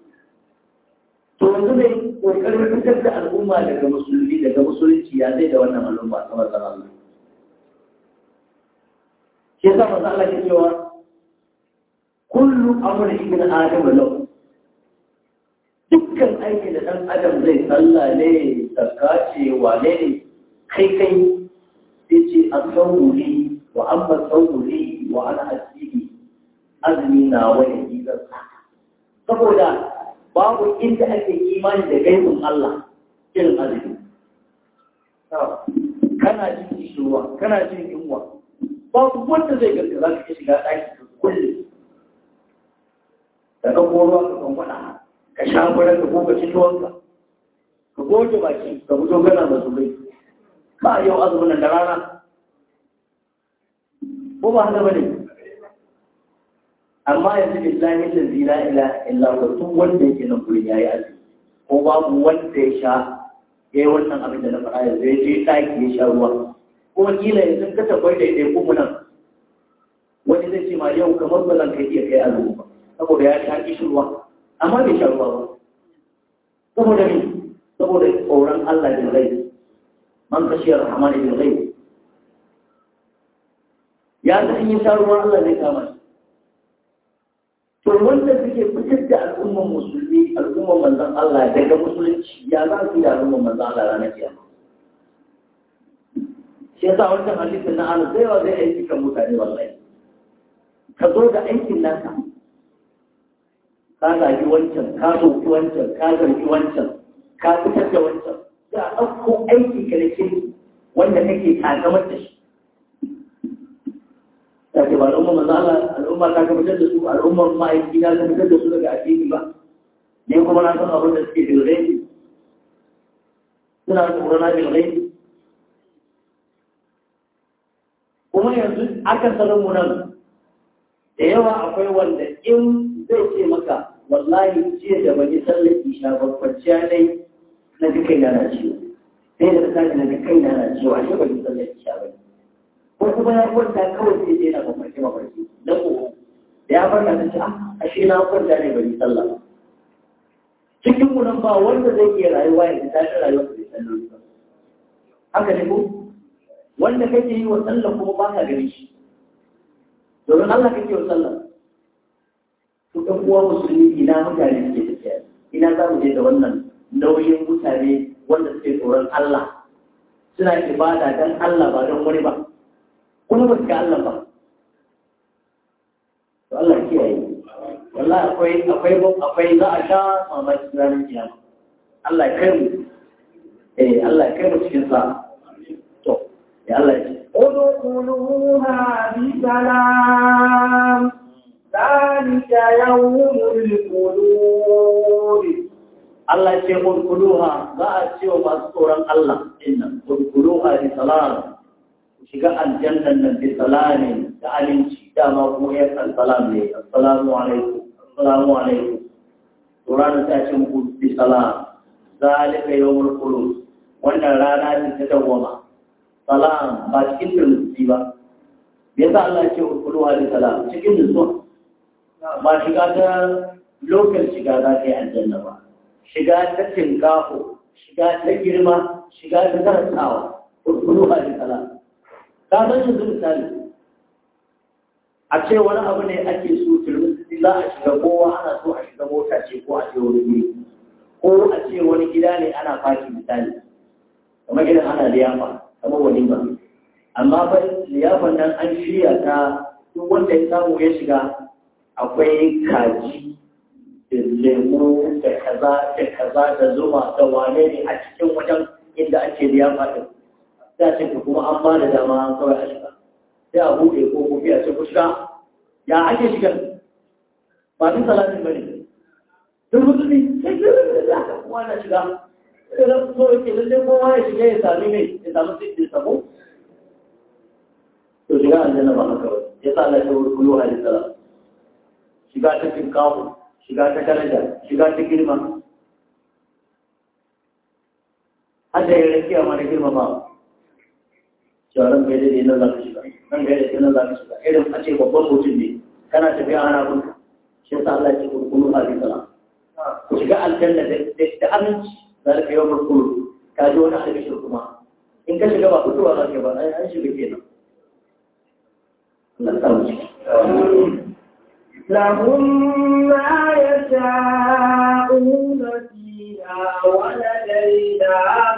to yanzu ne kokarin fitar da al'umma daga musulmi daga musulunci ya zai da wannan al'umma ta matsan Allah shi yasa manzo Allah ke cewa kullu amri ibn adam lahu dukkan aikin da dan adam zai sallah ne zakka ce wane ne kai kai sai ce asawuri wa amma sauri wa ana asiri azumi na wani izar saboda babu inda ake imani da gaibin Allah irin azumi kana jin kishirwa kana jin yunwa babu wanda zai garga za ka shiga ɗaki ka kulle ka ga ruwa ka kan faɗa ka sha furen ka ko ka ci tuwonka ka goge baki ka fito kana masu bai ba yau azumin da rana ko ba haka bane amma yanzu billahi la zina ila illa wa duk wanda yake nan gurin yayi azumi ko babu wanda ya sha yayi wannan abin da na faɗa yanzu ya je ɗaki ya sha ruwa kuma kila yanzu ka tabbai da dai kuma nan wani zai ce ma yau kamar ba zan kai iya kai azumi ba saboda ya sha kishirwa amma bai sha ruwa ba saboda me saboda tsoron Allah bil ghaib man khashiyar rahmani bil ghaib ya ga in yi sha ruwan Allah zai kama shi. To wanda suke fitar da al'umman musulmi, al'umman manzan Allah daga musulunci ya za su yi da al'umman manzan Allah ranar kiyama. Shi yasa wancan hadisin na ana zai wa zai aiki kan mutane wallahi. Ka zo da aikin naka. Ka zagi wancan, ka soki wancan, ka zargi wancan, ka fitar da wancan. Za a ɗauko aiki ka da kirki wanda kake takamar da shi. ta ce ba al'umma maza Allah al'umma ta ka fitar da su al'umma ma'aiki na ka fitar da su daga addini ba ne kuma na san abin da suke bilgai suna da tsorona bilgai kuma yanzu aka sanar mu nan da yawa akwai wanda in zai ce maka wallahi jiya da bani sallar isha ba kwanciya dai na ji kai na ciwo sai da ta na ji kai na ciwo ashe bani sallar isha ba ko kuma ya kwanta kawai sai dai na mafarki mafarki na kogo da ya farka ta ce a ashe na kwanta ne bari sallah ba cikin mu nan ba wanda zai iya rayuwa ya ta shi rayuwa bai sallah ba haka ne ko wanda kake yi wa sallah kuma ba ka gani shi domin Allah kake wa sallah to ɗan uwa musulmi ina mutane suke tafiya ina za mu je da wannan nauyin mutane wanda suke tsoron Allah suna ibada dan Allah ba don wani ba kuma ba su ga Allah ba. To Allah kiyaye. Wallahi akwai akwai akwai za a sha mamaki ranar kiyama. Allah ya kai mu. Eh Allah ya kai mu cikin sa. To ya Allah ya ce. ادخلوها بسلام ذلك يوم الخلود Allah ya ce udkhuluha za a ce wa masu tsoron Allah inna udkhuluha bi salam shiga aljannan nan bi salamin da aminci dama kuma ya san salam ne assalamu alaikum assalamu alaikum to ranar ta ce muku bi salam zalika yawmul khulud wannan rana ce ta dawwama salam ba cikin turmi ba me yasa Allah ya ce udkhuluha bi salam cikin nutsuwa ba shiga ta lokal shiga za ka yi aljanna ba shiga ta tinkaho shiga ta girma shiga ta karantawa kurkuru a jikala ka san yanzu misali a ce wani abu ne ake so turmisi za a shiga kowa ana so a shiga mota ce ko a ce wani guri ko a ce wani gida ne ana faki misali kamar gidan ana liyafa kamar walima amma fa liyafan nan an shirya ta duk wanda ya samu ya shiga akwai kaji da lemu da kaza da kaza da zuma da wane ne a cikin wajen inda ake liyafa din sai a ce kuma an ba da dama kawai a shiga sai a buɗe ko kofi a ce ku shiga ya ake shiga ba duk salatin ba ne duk musulmi sai ke da aka kuma na shiga sai da so yake lalle kowa ya shiga ya sami mai ya sami sai da sabo to shiga aljanna ba haka ba ya sa Allah ya wuri kullu hadis salam shiga ta tinkawo shiga ta daraja shiga ta girma hada ya rakiya ma da girma ba shawarar bai daidai nan za ka shiga nan bai daidai nan za ka shiga irin a ce babban mutum ne kana tafiya ana bunka shi yasa Allah ya ce kullu hadis salam ku shiga aljanna da aminci za ka yi wa kullu ka ji wani albishir kuma in ka shiga ba fitowa za ka ba an shiga kenan Allah ta wuce لهم ما يشاءون فيها ولدينا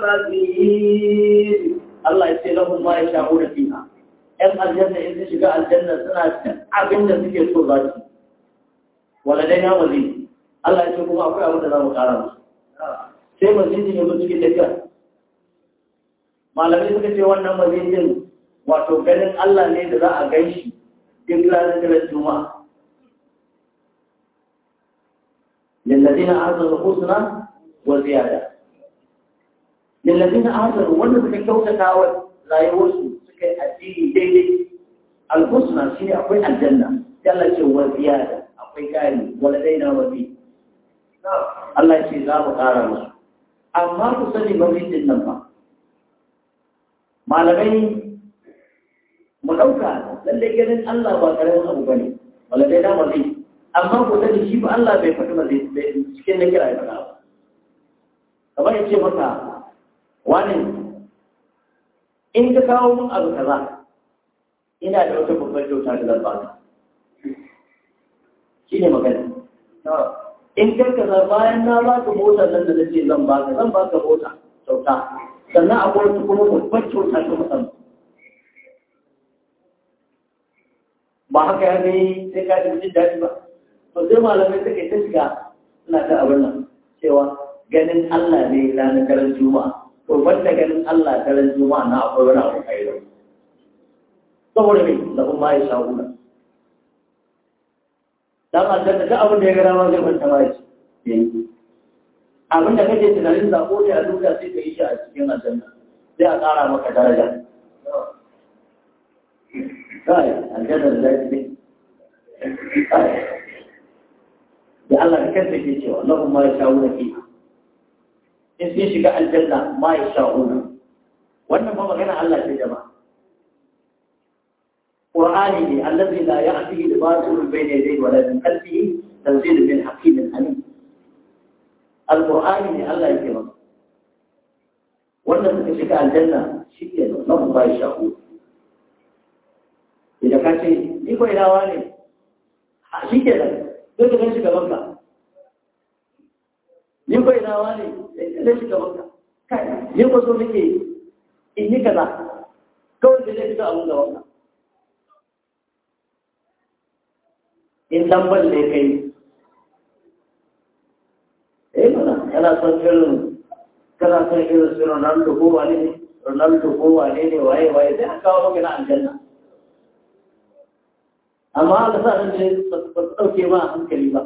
مزيد Allah ya ce lahum ma yasha'una fiha ‘yan aljanna in su shiga aljanna suna cin abin da suke so za su wala dai na mazi Allah ya ce kuma akwai abin da za mu kara musu sai mazidin ya zo cikin tafiya malamai suka ce wannan mazidin wato ganin Allah ne da za a gan shi duk ranar da juma'a للذين أحسنوا الحسنى وزيادة للذين أحسنوا wanda suka kyautata wa rayuwarsu suka yi addini daidai alhusna shi ne akwai aljanna yalla ce wa ziyada akwai kari wala daina wa bi Allah ce za mu ƙara musu amma ku sani mabidin nan ba malamai mu ɗauka lallai ganin Allah ba ƙaramin abu ba ne wala daina wa bi amma ko sani shi ba Allah bai faɗi ba zai cikin na kira ya faɗa ba kamar ya ce maka wani in ka kawo min abu kaza ina da wata babbar kyauta da zan baka shi ne magana in ka kaza bayan na baka motar nan da nace zan baka zan baka mota kyauta sannan akwai wata kuma babbar kyauta ta musamman ba haka ya gani sai ka ji jin daɗi ba to sai malamai suka ta shiga suna ta abin nan cewa ganin Allah ne ranar daren juma'a to banda ganin Allah daren juma'a na akwai wani abu kai da saboda me da kuma ya sha'una dan aljanna da abin da ya gara ma zai kwanta ma shi abin da kake tunanin zako ne a duniya sai ka yi shi a cikin aljanna sai a ƙara maka daraja kai aljanna da zai ne da Allah da kansa ke cewa lahum ma yasha'una fiha in sun shiga aljanna ma yasha'una wannan ba magana Allah ce jama'a Qur'ani ne allazi la ya'tihi al-batil bayna yadayhi wa la min khalfihi tanzil min hakimin alim Al-Qur'ani ne Allah yake maka wannan suka shiga aljanna shi ke nan lahum ma yasha'una idan ka ce ni ko ina wane shi ke nan sai ka gan shi gaban ka ni ko ina wani sai ka gan shi gaban ka kai ni ko so nake in yi kaza kawai da zai fito abun gaban ka in dan balle kai eh mana kana son irin kana son irin su Ronaldo ko wane ne Ronaldo ko wane ne waye waye sai an kawo maka na aljanna amma aka sa nan ne ba su ɗauke ma hankali ba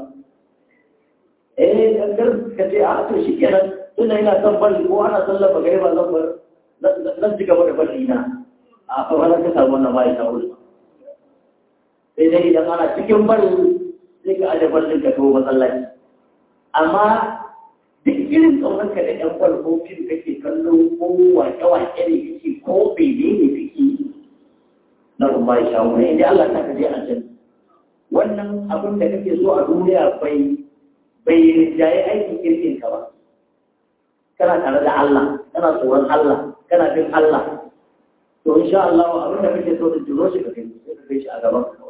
eh gangar ka ce a to shi kenan tunda ina son bari ko ana son lafa gare ba zan bar zan ci gaba da bari na a kawai ka samu wannan bayan ta wuri sai dai idan ana cikin bari sai ka aje barin ka to masallaci amma duk irin tsauran ka da ɗan kwal ko fim kake kallo ko wake-wake ne kake ko bebe ne kake na kuma ya shawo ne inda Allah ta kaje a can wannan abin da kake so a duniya bai bai rinjaye aikin kirkin ka ba kana tare da Allah kana tsoron Allah kana bin Allah to insha Allah abin da kake so da jiro shi ka kai sai ka kai shi a gaban ka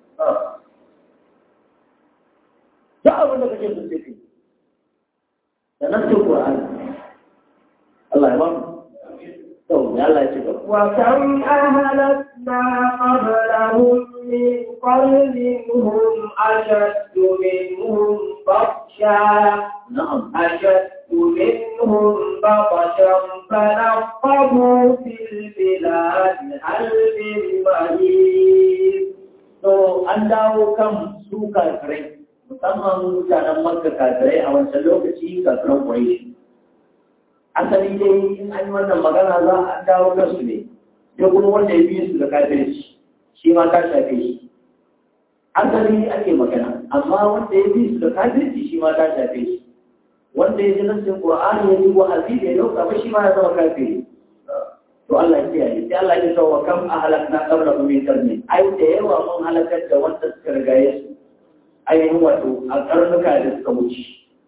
da abin da kake so sai kai da nan cikin Qur'ani Allah ya ba mu to ya Allah ya ci gaba وكم أهلكنا قبلهم من قرن هم أشد منهم بطشا na'am أشد منهم بطشا فنقبوا في البلاد هل من مهيب to an dawo kan su kafirai musamman mutanen makka kafirai a wancan lokaci kafiran ƙwaishi asali dai in an yi wannan magana za a dawo kansu ne sai kuma wanda ya biyu su da kafirci shi ma ta shafe shi asali ake magana amma wanda ya biyu su da kafirci shi ma ta shafe shi wanda ya ji nassin qur'ani ya ji wa'azi da ya dauka ba shi ma ya zama kafiri to Allah ya kiyaye sai Allah ya tawa kam ahlakna qabla min qarni ai da yawa mun halakar da wanda suka rigaye su ainihin wato a karnuka da suka wuce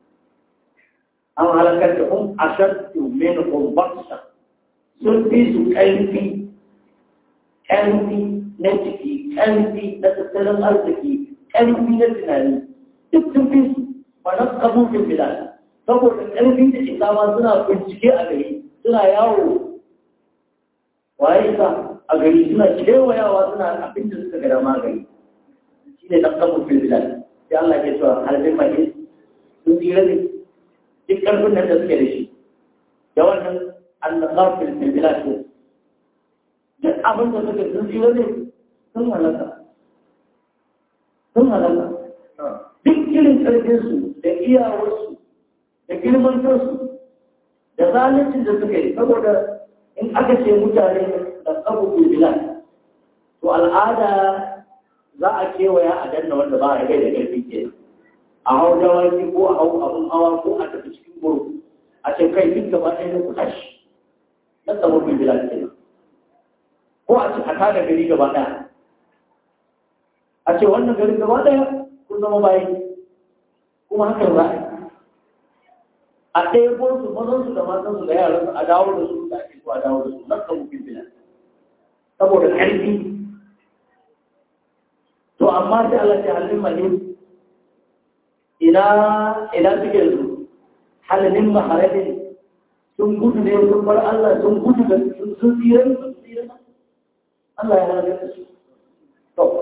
an halakar da hum ashaddu minhum baksa sun fi su ƙarfi ƙarfi na jiki ƙarfi na tattalin arziki ƙarfi na tunani duk sun fi su ba na kabufin bilal saboda ƙarfi da isama suna bincike a gari suna yawo waye sa a gari suna kewayawa suna abin da suka gada magani shi ne na kabufin bilal sai Allah ke cewa harbin mahi sun tsira ne duk ƙarfin nan da suke da shi da wannan annasafin bilbilad ne duk abin da suke sun tsira ne sun halaka sun halaka duk irin ƙarfinsu da iyawarsu da girmantarsu da zalincin da suka yi saboda in aka ce mutane da tsabu bilbilad to al'ada za a kewaya a danna wanda ba a gai da ƙarfi ke a hau dawaki ko a hau abin hawa ko a tafi cikin guru a ce kai duk gaba ɗaya na kuɗa shi na tsawo bin bila ke ko a ce a tada gari gaba ɗaya a ce wannan gari gaba ɗaya kun zama bayi kuma hakan za a yi a ɗaya ko su mazan su da matan su da yaran su a dawo da su da ake so a dawo da su na tsawo bin bila saboda ƙarfi to amma sai Allah ya halin mahimmi ina ina suke su halin maharabin sun gudu ne sun bar Allah sun gudu da sun tsira sun tsira Allah ya halaka su to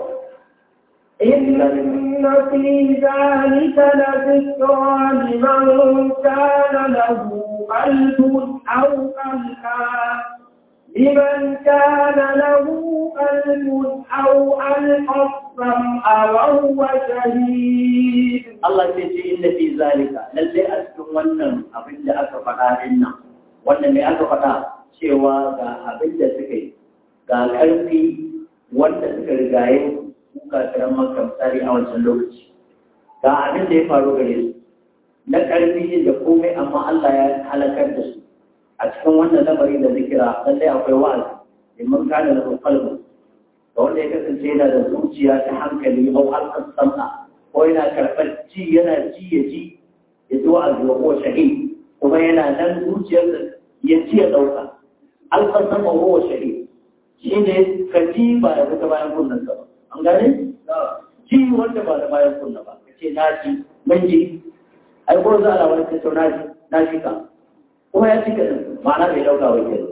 إن في ذلك لذكرى لمن كان له قلب أو ألقى لمن كان له قلب أو ألقى السمع وهو شهيد Allah ce ce inda fi zalika lalle a cikin wannan abin da aka faɗa din nan wannan ne aka faɗa cewa ga abin da suka yi ga ƙarfi wanda suka rigaye kuka kiran maka misali a wancan lokaci ga abin da ya faru gare su na ƙarfi da komai amma Allah ya halakar da su a cikin wannan lamari da zikira lallai akwai wa'azi liman kana da qalbu da wanda ya kasance yana da zuciya ta hankali au halkan sam'a ko yana karɓar ci yana ci ya ji ya ji wa'azi wa ko shahid kuma yana nan zuciyarsa ya ci ya ɗauka halkan sam'a wa shahid shi ne ka ji ba da ta bayan kunnen ba an gane ji wanda ba da bayan kunna ba ka ce na ji mun ji ai ko za a labarin ta na ji na ji ka kuma ya cika ma'ana bai dauka wa ke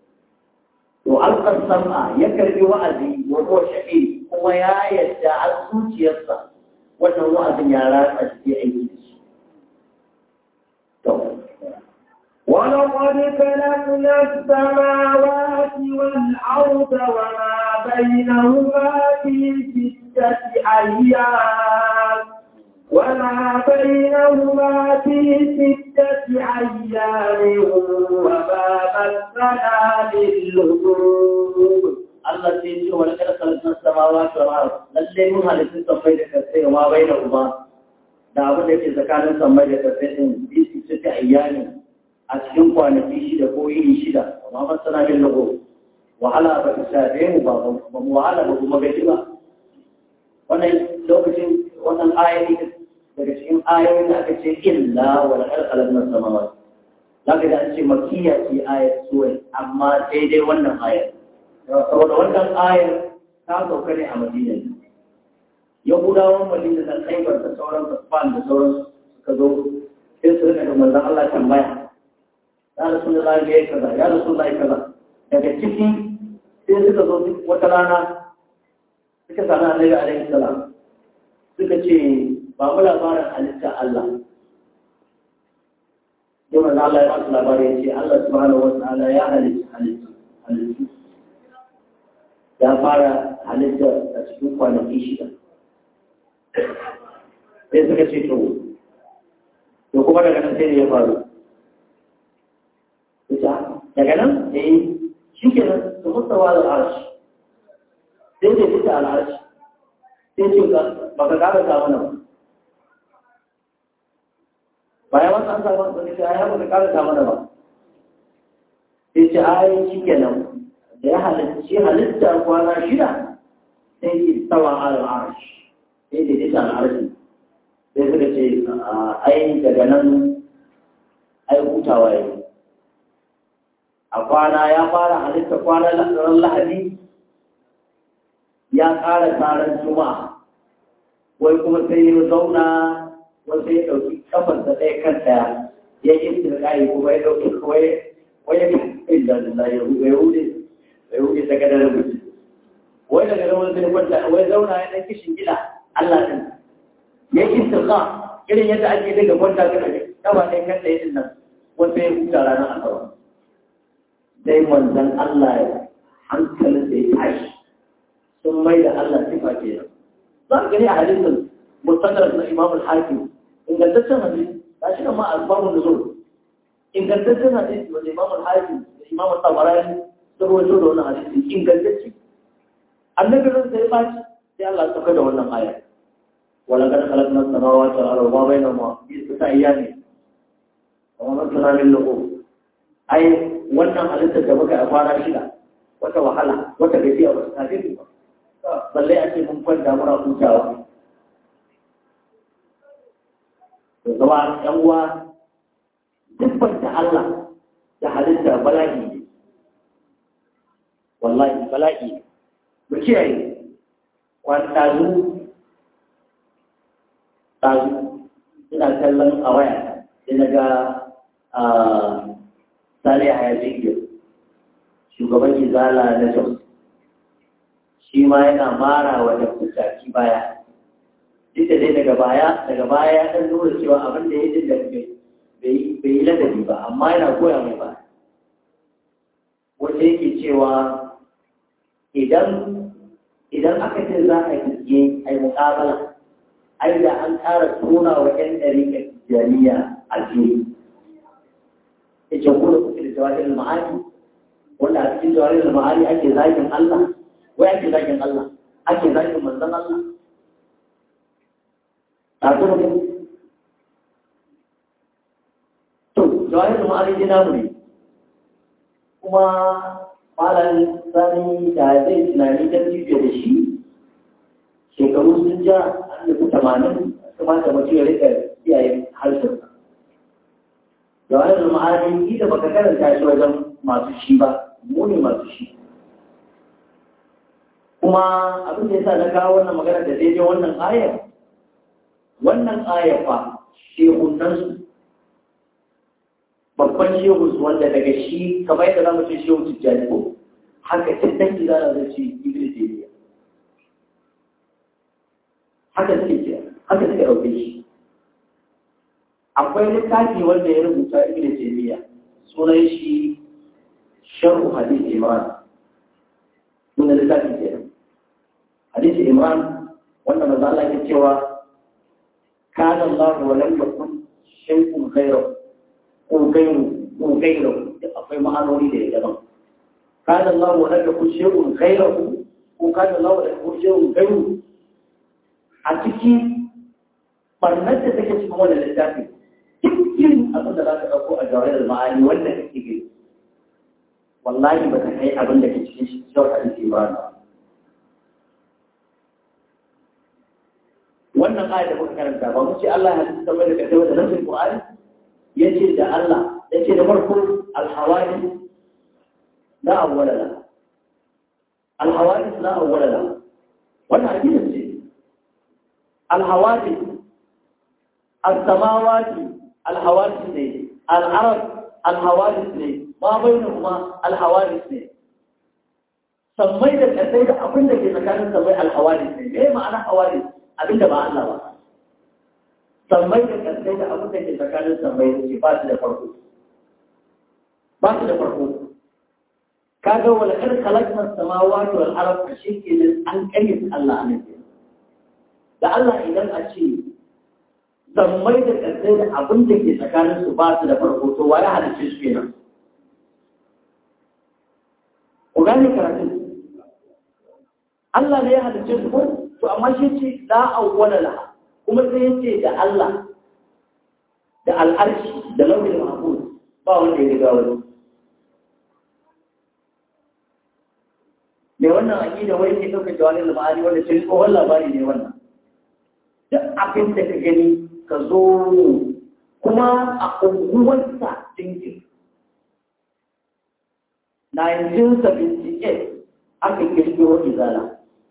to alƙar sam'a ya karbi wa'azi wa ko shahi kuma ya yadda a zuciyarsa wannan wa'azin ya ratsa shi aiki da shi to ولقد خلقنا السماوات والأرض وما بينهما في ستة أيام وما بينهما في ستة أيام وما مسنا من لغوب Allah sai ce wani kada kalmar samawa ta mara lalle mun halittun sammai da kasai ma bai da uba da abin da ke tsakanin sammai da kasai din bisi su ta ayyani a cikin kwanaki shida ko yini shida amma masana min lago wahala ba ta shafe mu ba ba mu wahala ba kuma gaji ba wannan lokacin wannan ayoyi daga cikin ayoyin da aka ce illa wal alqalam samawat zaka da an ce makiyya ce ayat suwai amma sai dai wannan ayar saboda wannan ayar ta sauka ne a madina yahudawan madina da khaibar da sauran fasfan da sauran suka zo sai su rika da manzon Allah tambaya ya rasulullahi ya kaza ya rasulullahi kaza daga ciki sai suka zo wata rana suka sami annabi alaihi salam suka ce ba mu labarin halitta Allah yau manzo Allah ya ba su labari ya ce Allah subhanahu wa ta'ala ya halitta halitta halittu ya fara halitta a cikin kwanaki shida sai suka ce to to kuma daga nan sai ne ya faru daga nan eh shi ke nan su mustawa da arshi sai da fita al'arshi sai ce ba ka ƙara samu nan bayan wasu an samu wani ce ya ba ka ƙara samu nan ba sai ce ayi shi ke nan da ya halitta halitta kwana shida sai ke tsawa al'arshi sai da fita al'arshi sai suka ce ai daga nan ai hutawa yau a kwana ya fara halitta kwana ran lahadi ya ƙara taron juma'a wai kuma sai ya zauna wai sai ya ɗauki kafarsa ɗaya kan ɗaya ya yi tsirƙayi kuma ya ɗauki kawai wai ya kai da da ya hude ya hude daga da rubuci wai daga da wani sai kwanta wai zauna ya ɗan kishin gida Allah ɗin ya yi tsirƙa irin yadda ake daga kwanta ga kafa ɗaya kan ɗaya ɗin nan wai sai ya huta ranar asabar sai manzan Allah ya hankalin da ya tashi sun mai da Allah sifa ke nan. Za a gani a hadisin mustadar na Imam al-Hakim ingantaccen hadisi ta shi ma al-Babu Nuzul ingantaccen hadisi wanda Imam al-Hakim da Imam al-Tabarani sun rawaito da wannan hadisi ingantacce. Annabi ran sai baci sai Allah ya saka da wannan aya. Wala kad khalaqna as-samawati wal arda wa bainahuma fi sittati ayyamin. Wa ma kunna min lughub. Ai wannan halittar da muka a kwana shida wata wahala wata gajiya ba su tafi ba balle a ce mun kwanta muna hutawa to zama yan uwa dukkan ta Allah da halitta bala'i ne wallahi bala'i ne mu kiyaye kwan tazu tazu ina kallon a waya sai na ga Sale a Yajiyo, shugaban Izala na Jos, shi ma yana mara wa da kusaki baya. Duk da dai daga baya, daga baya ya ɗan nuna cewa abin da ya yi da bai yi ladabi ba, amma yana koya mai ba. Wanda yake cewa idan idan aka ce za a yi a yi muƙabala, ai da an ƙara tona wa ‘yan ɗari jami'a a jini. yake kuma kuke da jawahir ma'ani wanda a cikin jawahir ma'ani ake zagin Allah wai ake zagin Allah ake zagin manzon Allah a kuma ne to jawahir ma'ani dai namu ne kuma malam sani da zai tunani don jibiya da shi shekaru sun ja an da tamanin kamata mutum ya rika iyayen harshensa da wani ma'ani ita baka karanta shi wajen masu shi ba mu ne masu shi kuma abin da yasa na kawo wannan magana da daidai wannan ayar wannan ayar fa shehunan su babban shehu su wanda daga shi kamar yadda za mu ce shehu tijjani ko haka cin dangi za a zai ce ibn taymiya haka suke ce haka suke ɗauke shi akwai littafi wanda ya rubuta ibn taymiya sunan shi sharh hadith imran sunan littafi ke hadith imran wanda manzo Allah ya cewa kana Allah wa lam yakun shay'un ghayru ko ghayru ko ghayru akwai ma'anoni da ya daban kana Allah wa lam yakun shay'un ghayru ko kana Allah wa lam yakun shay'un ghayru a ciki barnar da take cikin wannan littafin irin abin da za ka ɗauko a jawayar ma'ani wanda kake gani wallahi ba ka kai abin da ke cikin shi shawar hadisi ba wannan aya da muka karanta ba mu ce Allah ya halitta mai da kai da nasin Qur'ani yace da Allah yace da farko al-hawadith la awwala la al-hawadith la awwala la wannan hadisi ce al-hawadith as-samawati al-hawadith ne al-arab al-hawadith ne ma bainahuma al-hawadith ne sammai da kasai da abin da ke tsakanin sammai al-hawadith ne me ma'ana hawadith abinda ba Allah ba sammai da kasai da abin da ke tsakanin sammai ce ba su da farko ba su da farko kaga wala kar khalaqna samawati wal arda shi ke nan an kayyade Allah ne da Allah idan a ce sammai da kasai da abin da ke tsakanin su ba su da farko to waye halice su kenan ku gane karatun Allah ne ya halice su ko to amma shi ce la awwala laha kuma sai yace da Allah da al'arshi da lauhin mahfuz ba wanda ya riga wani me wannan aqida wai ke dauka jawalin al-ma'ani wanda sai tsohon labari ne wannan duk abin da ka gani ka zo kuma a unguwarsa dinkin 1978 aka kirkiro izala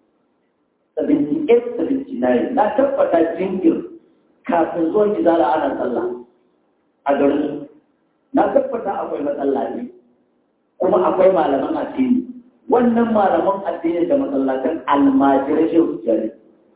78-79 na tabbata jingir kafin zuwan izala ana tsalla a garin na tabbata akwai matsala ne kuma akwai malaman addini wannan malaman addini da matsalatan almajirai shi jari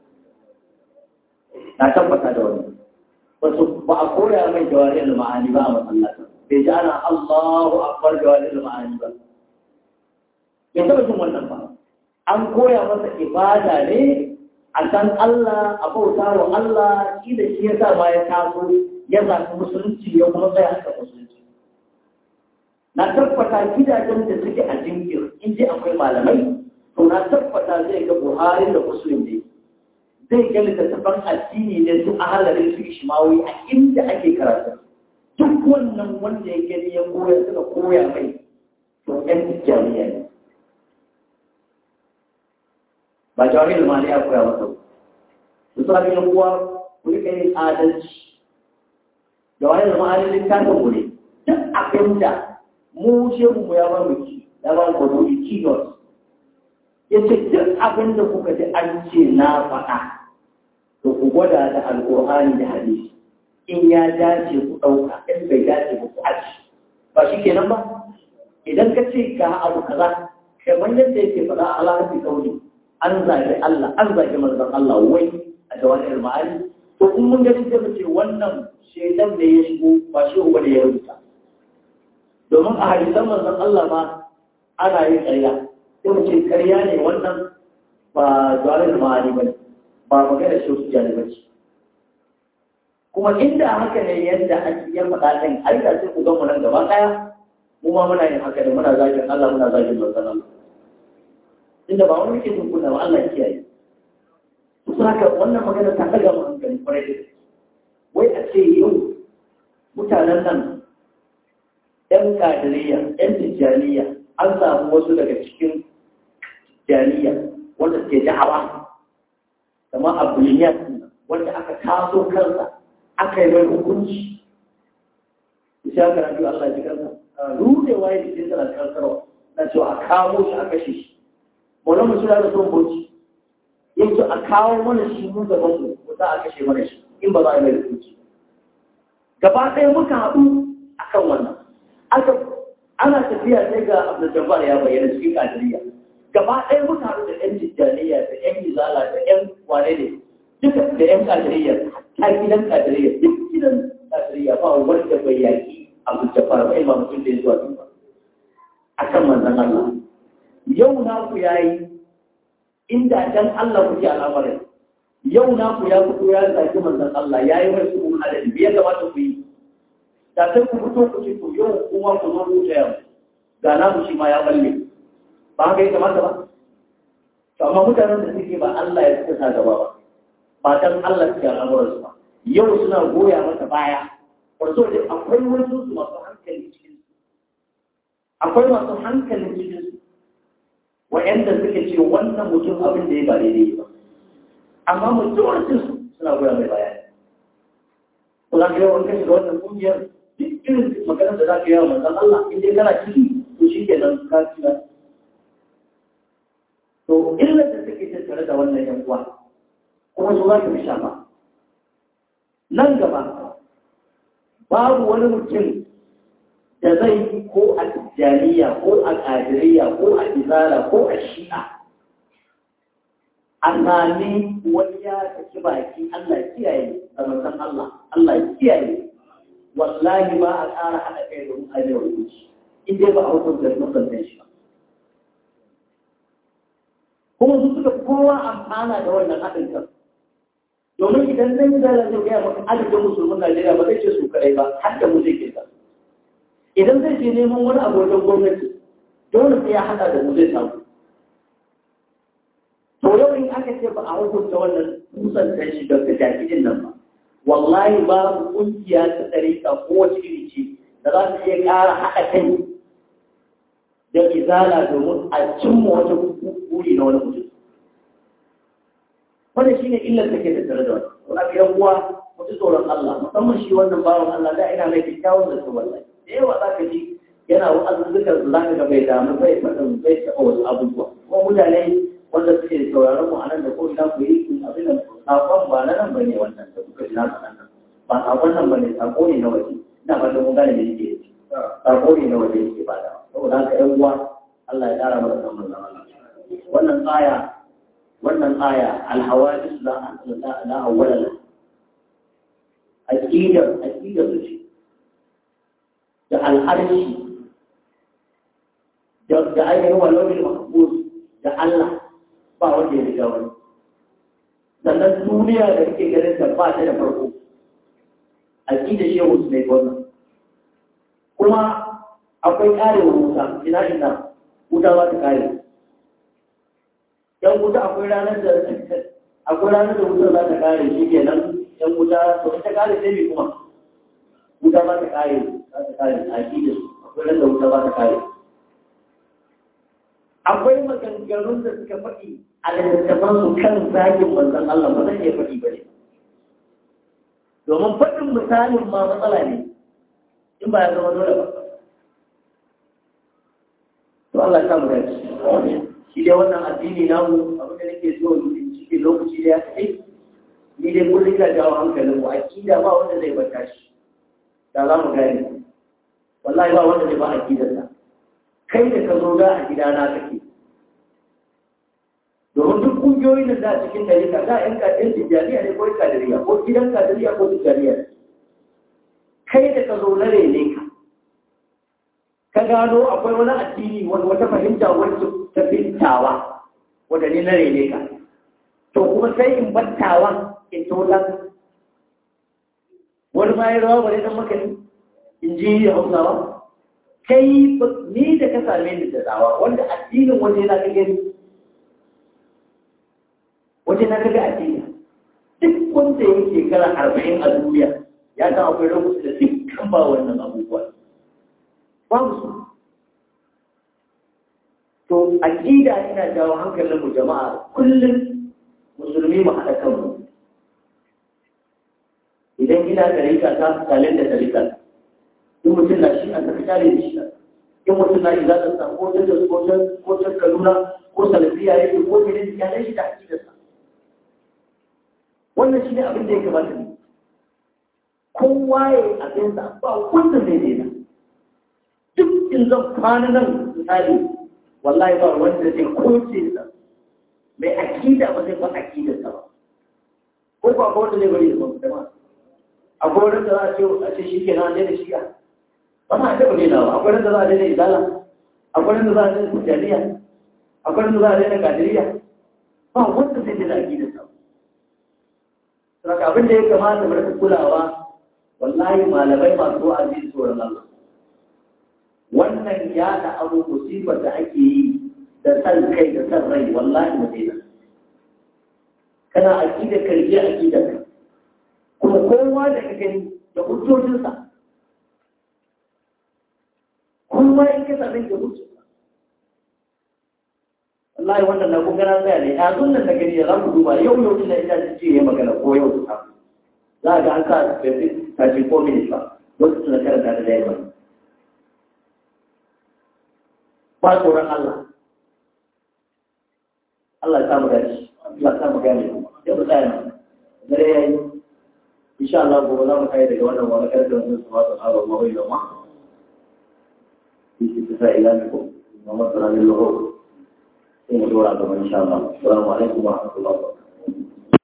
na tabbata da wani wasu ba a koya mai jawari al-ma'ani ba a matsalatan bai ji ana Allahu akbar jawari al-ma'ani ba bai taba jin wannan ba an koya masa ibada ne a san Allah a bauta wa Allah shi da shi ya sa ma ya taso ya zaɓi musulunci ya kuma tsaya haka musulunci na tabbata gidajen da suke a jinkir in ji akwai malamai to na tabbata zai ga buhari da musulun ne zai ga littattafan addini ne su a halarin su ishmawi a inda ake karatu duk wannan wanda ya gani ya koya suka koya mai to ƴan jami'a ne ba jawabin mali ya koya masa su sa bin kuwa ku rika yin adalci jawabin mali littafin mu ne duk abin da mu shehu mu ya ba mu ki ya ba mu gudu keynote ya ce duk abin da kuka ji an ce na faɗa to ku gwada da alƙur'ani da hadisi in ya dace ku ɗauka in bai dace ku aji ba shi kenan ba idan ka ce ga abu kaza kamar yadda yake faɗa a alaƙar kauli an zagi Allah an zagi manzon Allah wai a jawahir ma'ani to in mun gani sai mu ce wannan shaitan ne ya shigo ba shi uba da ya rubuta domin a hadisan manzon Allah ma ana yin ƙarya sai mu ce ƙarya ne wannan ba jawahir ma'ani ba ba magana shi su jani ba ce kuma inda haka ne yadda ake yan faɗa ɗin ai da sai ku ga mu nan gaba ɗaya mu ma muna yin haka ne muna zagin Allah muna zagin manzon Allah inda ba wani ke tunkuna ba Allah kiyaye su haka wannan magana ta daga mu hankali kwarai da wai a ce yau mutanen nan ɗan kadiriya ɗan tijjaniya an samu wasu daga cikin tijjaniya wanda suke da'awa kama abuliyat wanda aka taso kansa aka yi mai hukunci isa karatu Allah ya ji kansa rudewa ya jikin sa na kansarwa na cewa a kamo shi a kashe shi wani mutum da son boci yake a kawo mana shi mu gaban mu mu za a kashe mana shi in ba za a yi mai hukunci gaba ɗaya muka haɗu a kan wannan aka ana tafiya sai ga abdul jabbar ya bayyana cikin kadiriya gaba ɗaya muka haɗu da ƴan tijjaniya da ƴan izala da ƴan wane ne duka da ƴan kadiriya ta gidan kadiriya duk gidan kadiriya ba wanda bai yaƙi abdul jabbar ba ima mutum da ya zuwa ba a kan manzon Allah yau na ku yayi inda dan Allah kuke al'amarin yau na ku ya fito ya zaki manzon Allah yayi mai su halali bai kamata ku yi da sai ku fito ku ce to yau kuma ku zo ku taya ga na mu shi ma ya balle ba haka ya kamata ba to amma mutanen da suke ba Allah ya suka sa gaba ba ba dan Allah suke al'amuran su ba yau suna goya mata baya wato da akwai wasu su masu hankali cikin akwai masu hankalin cikin su wa'yanda suke ce wannan mutum abin da ya ba daidai ba amma mutuwarcin su suna goya mai baya ko za ka yi wani kashi da wannan kungiyar duk irin maganar da za ka yi wa manzan Allah in dai kana ciki to shi ke nan ka ci to illar da take tattare da wannan yan uwa kuma su za ka fi shafa nan gaba babu wani mutum da zai yi ko a tijjaniya ko a ƙadiriya ko a izala ko a shi'a a sami wani ya saki baki Allah kiyaye a manzan Allah Allah kiyaye wallahi ba a ƙara haɗa kai da mutane wa zuci in dai ba a hukunta da mutuntan shi ba kuma su suka kowa amfana da wannan haɗin kan domin idan zan yi zara zai gaya maka adadin musulmin Najeriya ba zai ce su kadai ba har da mu zai ke idan zai je neman wani abu wajen gwamnati dole sai ya haɗa da mu zai samu to yau in aka ce ba a hukunta wannan kusantar shi da jakidin nan ba wallahi babu kungiya ta tsarika ko wace iri ce da za ta iya ƙara haɗa kai da izala domin a cimma wata buri na wani mutum wannan shine illar da ke tattare da wannan wani abu yan uwa mutu tsoron Allah musamman shi wannan bawan Allah da ina mai kyakkyawan da wallahi da yawa za ka ji yana wa'azuzzukan su za ka ga bai damu bai faɗin bai taɓa wasu abubuwa kuma mutane wanda suke sauraron mu a nan da ko ina ku yi abin da sakon ba na nan bane wannan da kuka ji na faɗa nan ba sakon nan bane sako ne na waje ina fatan mun gane da yake sako ne na waje yake ba da saboda haka ƴan uwa Allah ya ƙara mana san manzon Allah wannan aya wannan aya alhawadis la la awwala la aqida aqida su ce da al'arshi da da ainihin wallahi mahfuz da Allah ba wanda ya riga wani sannan duniya da kake ganin ta ba ta da farko aqida shehu ne wannan kuma akwai karewa wuta ina ina wuta ba ta kare yan wuta akwai ranar da akwai ranar da wuta za ta kare shi kenan yan wuta to ita kare sai me kuma wuta ba ta kare za ta kare aqida akwai ranar da wuta ba ta kare akwai maganganun da suka faɗi a littattafan su kan zagin manzon Allah ba zan iya faɗi ba ne domin faɗin misalin ma matsala ne in ba ya zama dole ba to Allah ya samu dace shi dai wannan addini namu abin da nake so in cikin lokaci da ya kai ni dai kullum ka jawo hankalin mu akida ba wanda zai bata shi da za mu gane wallahi ba wanda zai ba akidarsa kai da ka zo ga a gidana kake domin duk kungiyoyin da za a cikin dalika za a yanka ɗin tijjaniya ne ko kadiriya ko gidan kadiriya ko tijjaniya kai da ka zo na rene ka ka gano akwai wani addini wani wata fahimta wacce ta fintawa wadda ne na rene ka to kuma sai in battawa in tolan wani ma ya rawa wani dan makani in ji hausawa kai ni da ka same ni da dawa wanda addinin waje na ka gani waje na kaga addini duk wanda ya shekara arba'in a duniya ya san akwai lokaci da dukkan ba wannan abubuwa babu su to aqida ina jawo hankalin mu jama'a kullum musulmi mu haɗa kanmu idan ina tarika ta kalin da tarika ta in mutum na shi an tafi tare da shi in mutum na shi za ta samu ko ta ko ta ko ta kaluna ko salafiya yake ko ta ne ya shi da aqidarsa wannan shi ne abin da ya kamata ne kowa ya yi abinsa ba wanda zai daina duk in zan kwana nan misali wallahi ba wanda zai koce sa mai akida ba zai ba akidarsa ba ko ba ko wanda zai bari da ba kuma akwai wanda za a ce a ce shi ke na daina shiga ba ma taɓa daina ba akwai wanda za a daina izala akwai wanda za a daina kujariya akwai wanda za a daina kadiriya ba wanda zai daina akidarsa ba Saka abin da ya kamata mu rika kulawa wallahi malamai masu wa'azi tsoron Allah. Wannan ya da abu musibar da ake yi da san kai da san rai wallahi mu daina. Kana aqida karje aqida ka. Kuma kowa da ka gani da hujjojinsa. Kowa in ka same da hujjojinsa. wallahi wannan na kun gana tsaya ne ya zun nan da gani ya za mu duba yau yau ina ina ji ya magana ko yau ta za a ga an sa specific thirty four minutes ba wasu suna karanta da yamma ba tsoron Allah Allah ya samu gaci Allah ya samu gane yau mu tsaya nan dare yayi insha Allah gobe za mu kai daga wannan wani karfe wannan su wasu hawa ma bai da ma shi ta sa ila ne ko Muhammad sallallahu alaihi wa sallam sai mu dora gaba insha Allah assalamu alaikum wa rahmatullahi wa barakatuh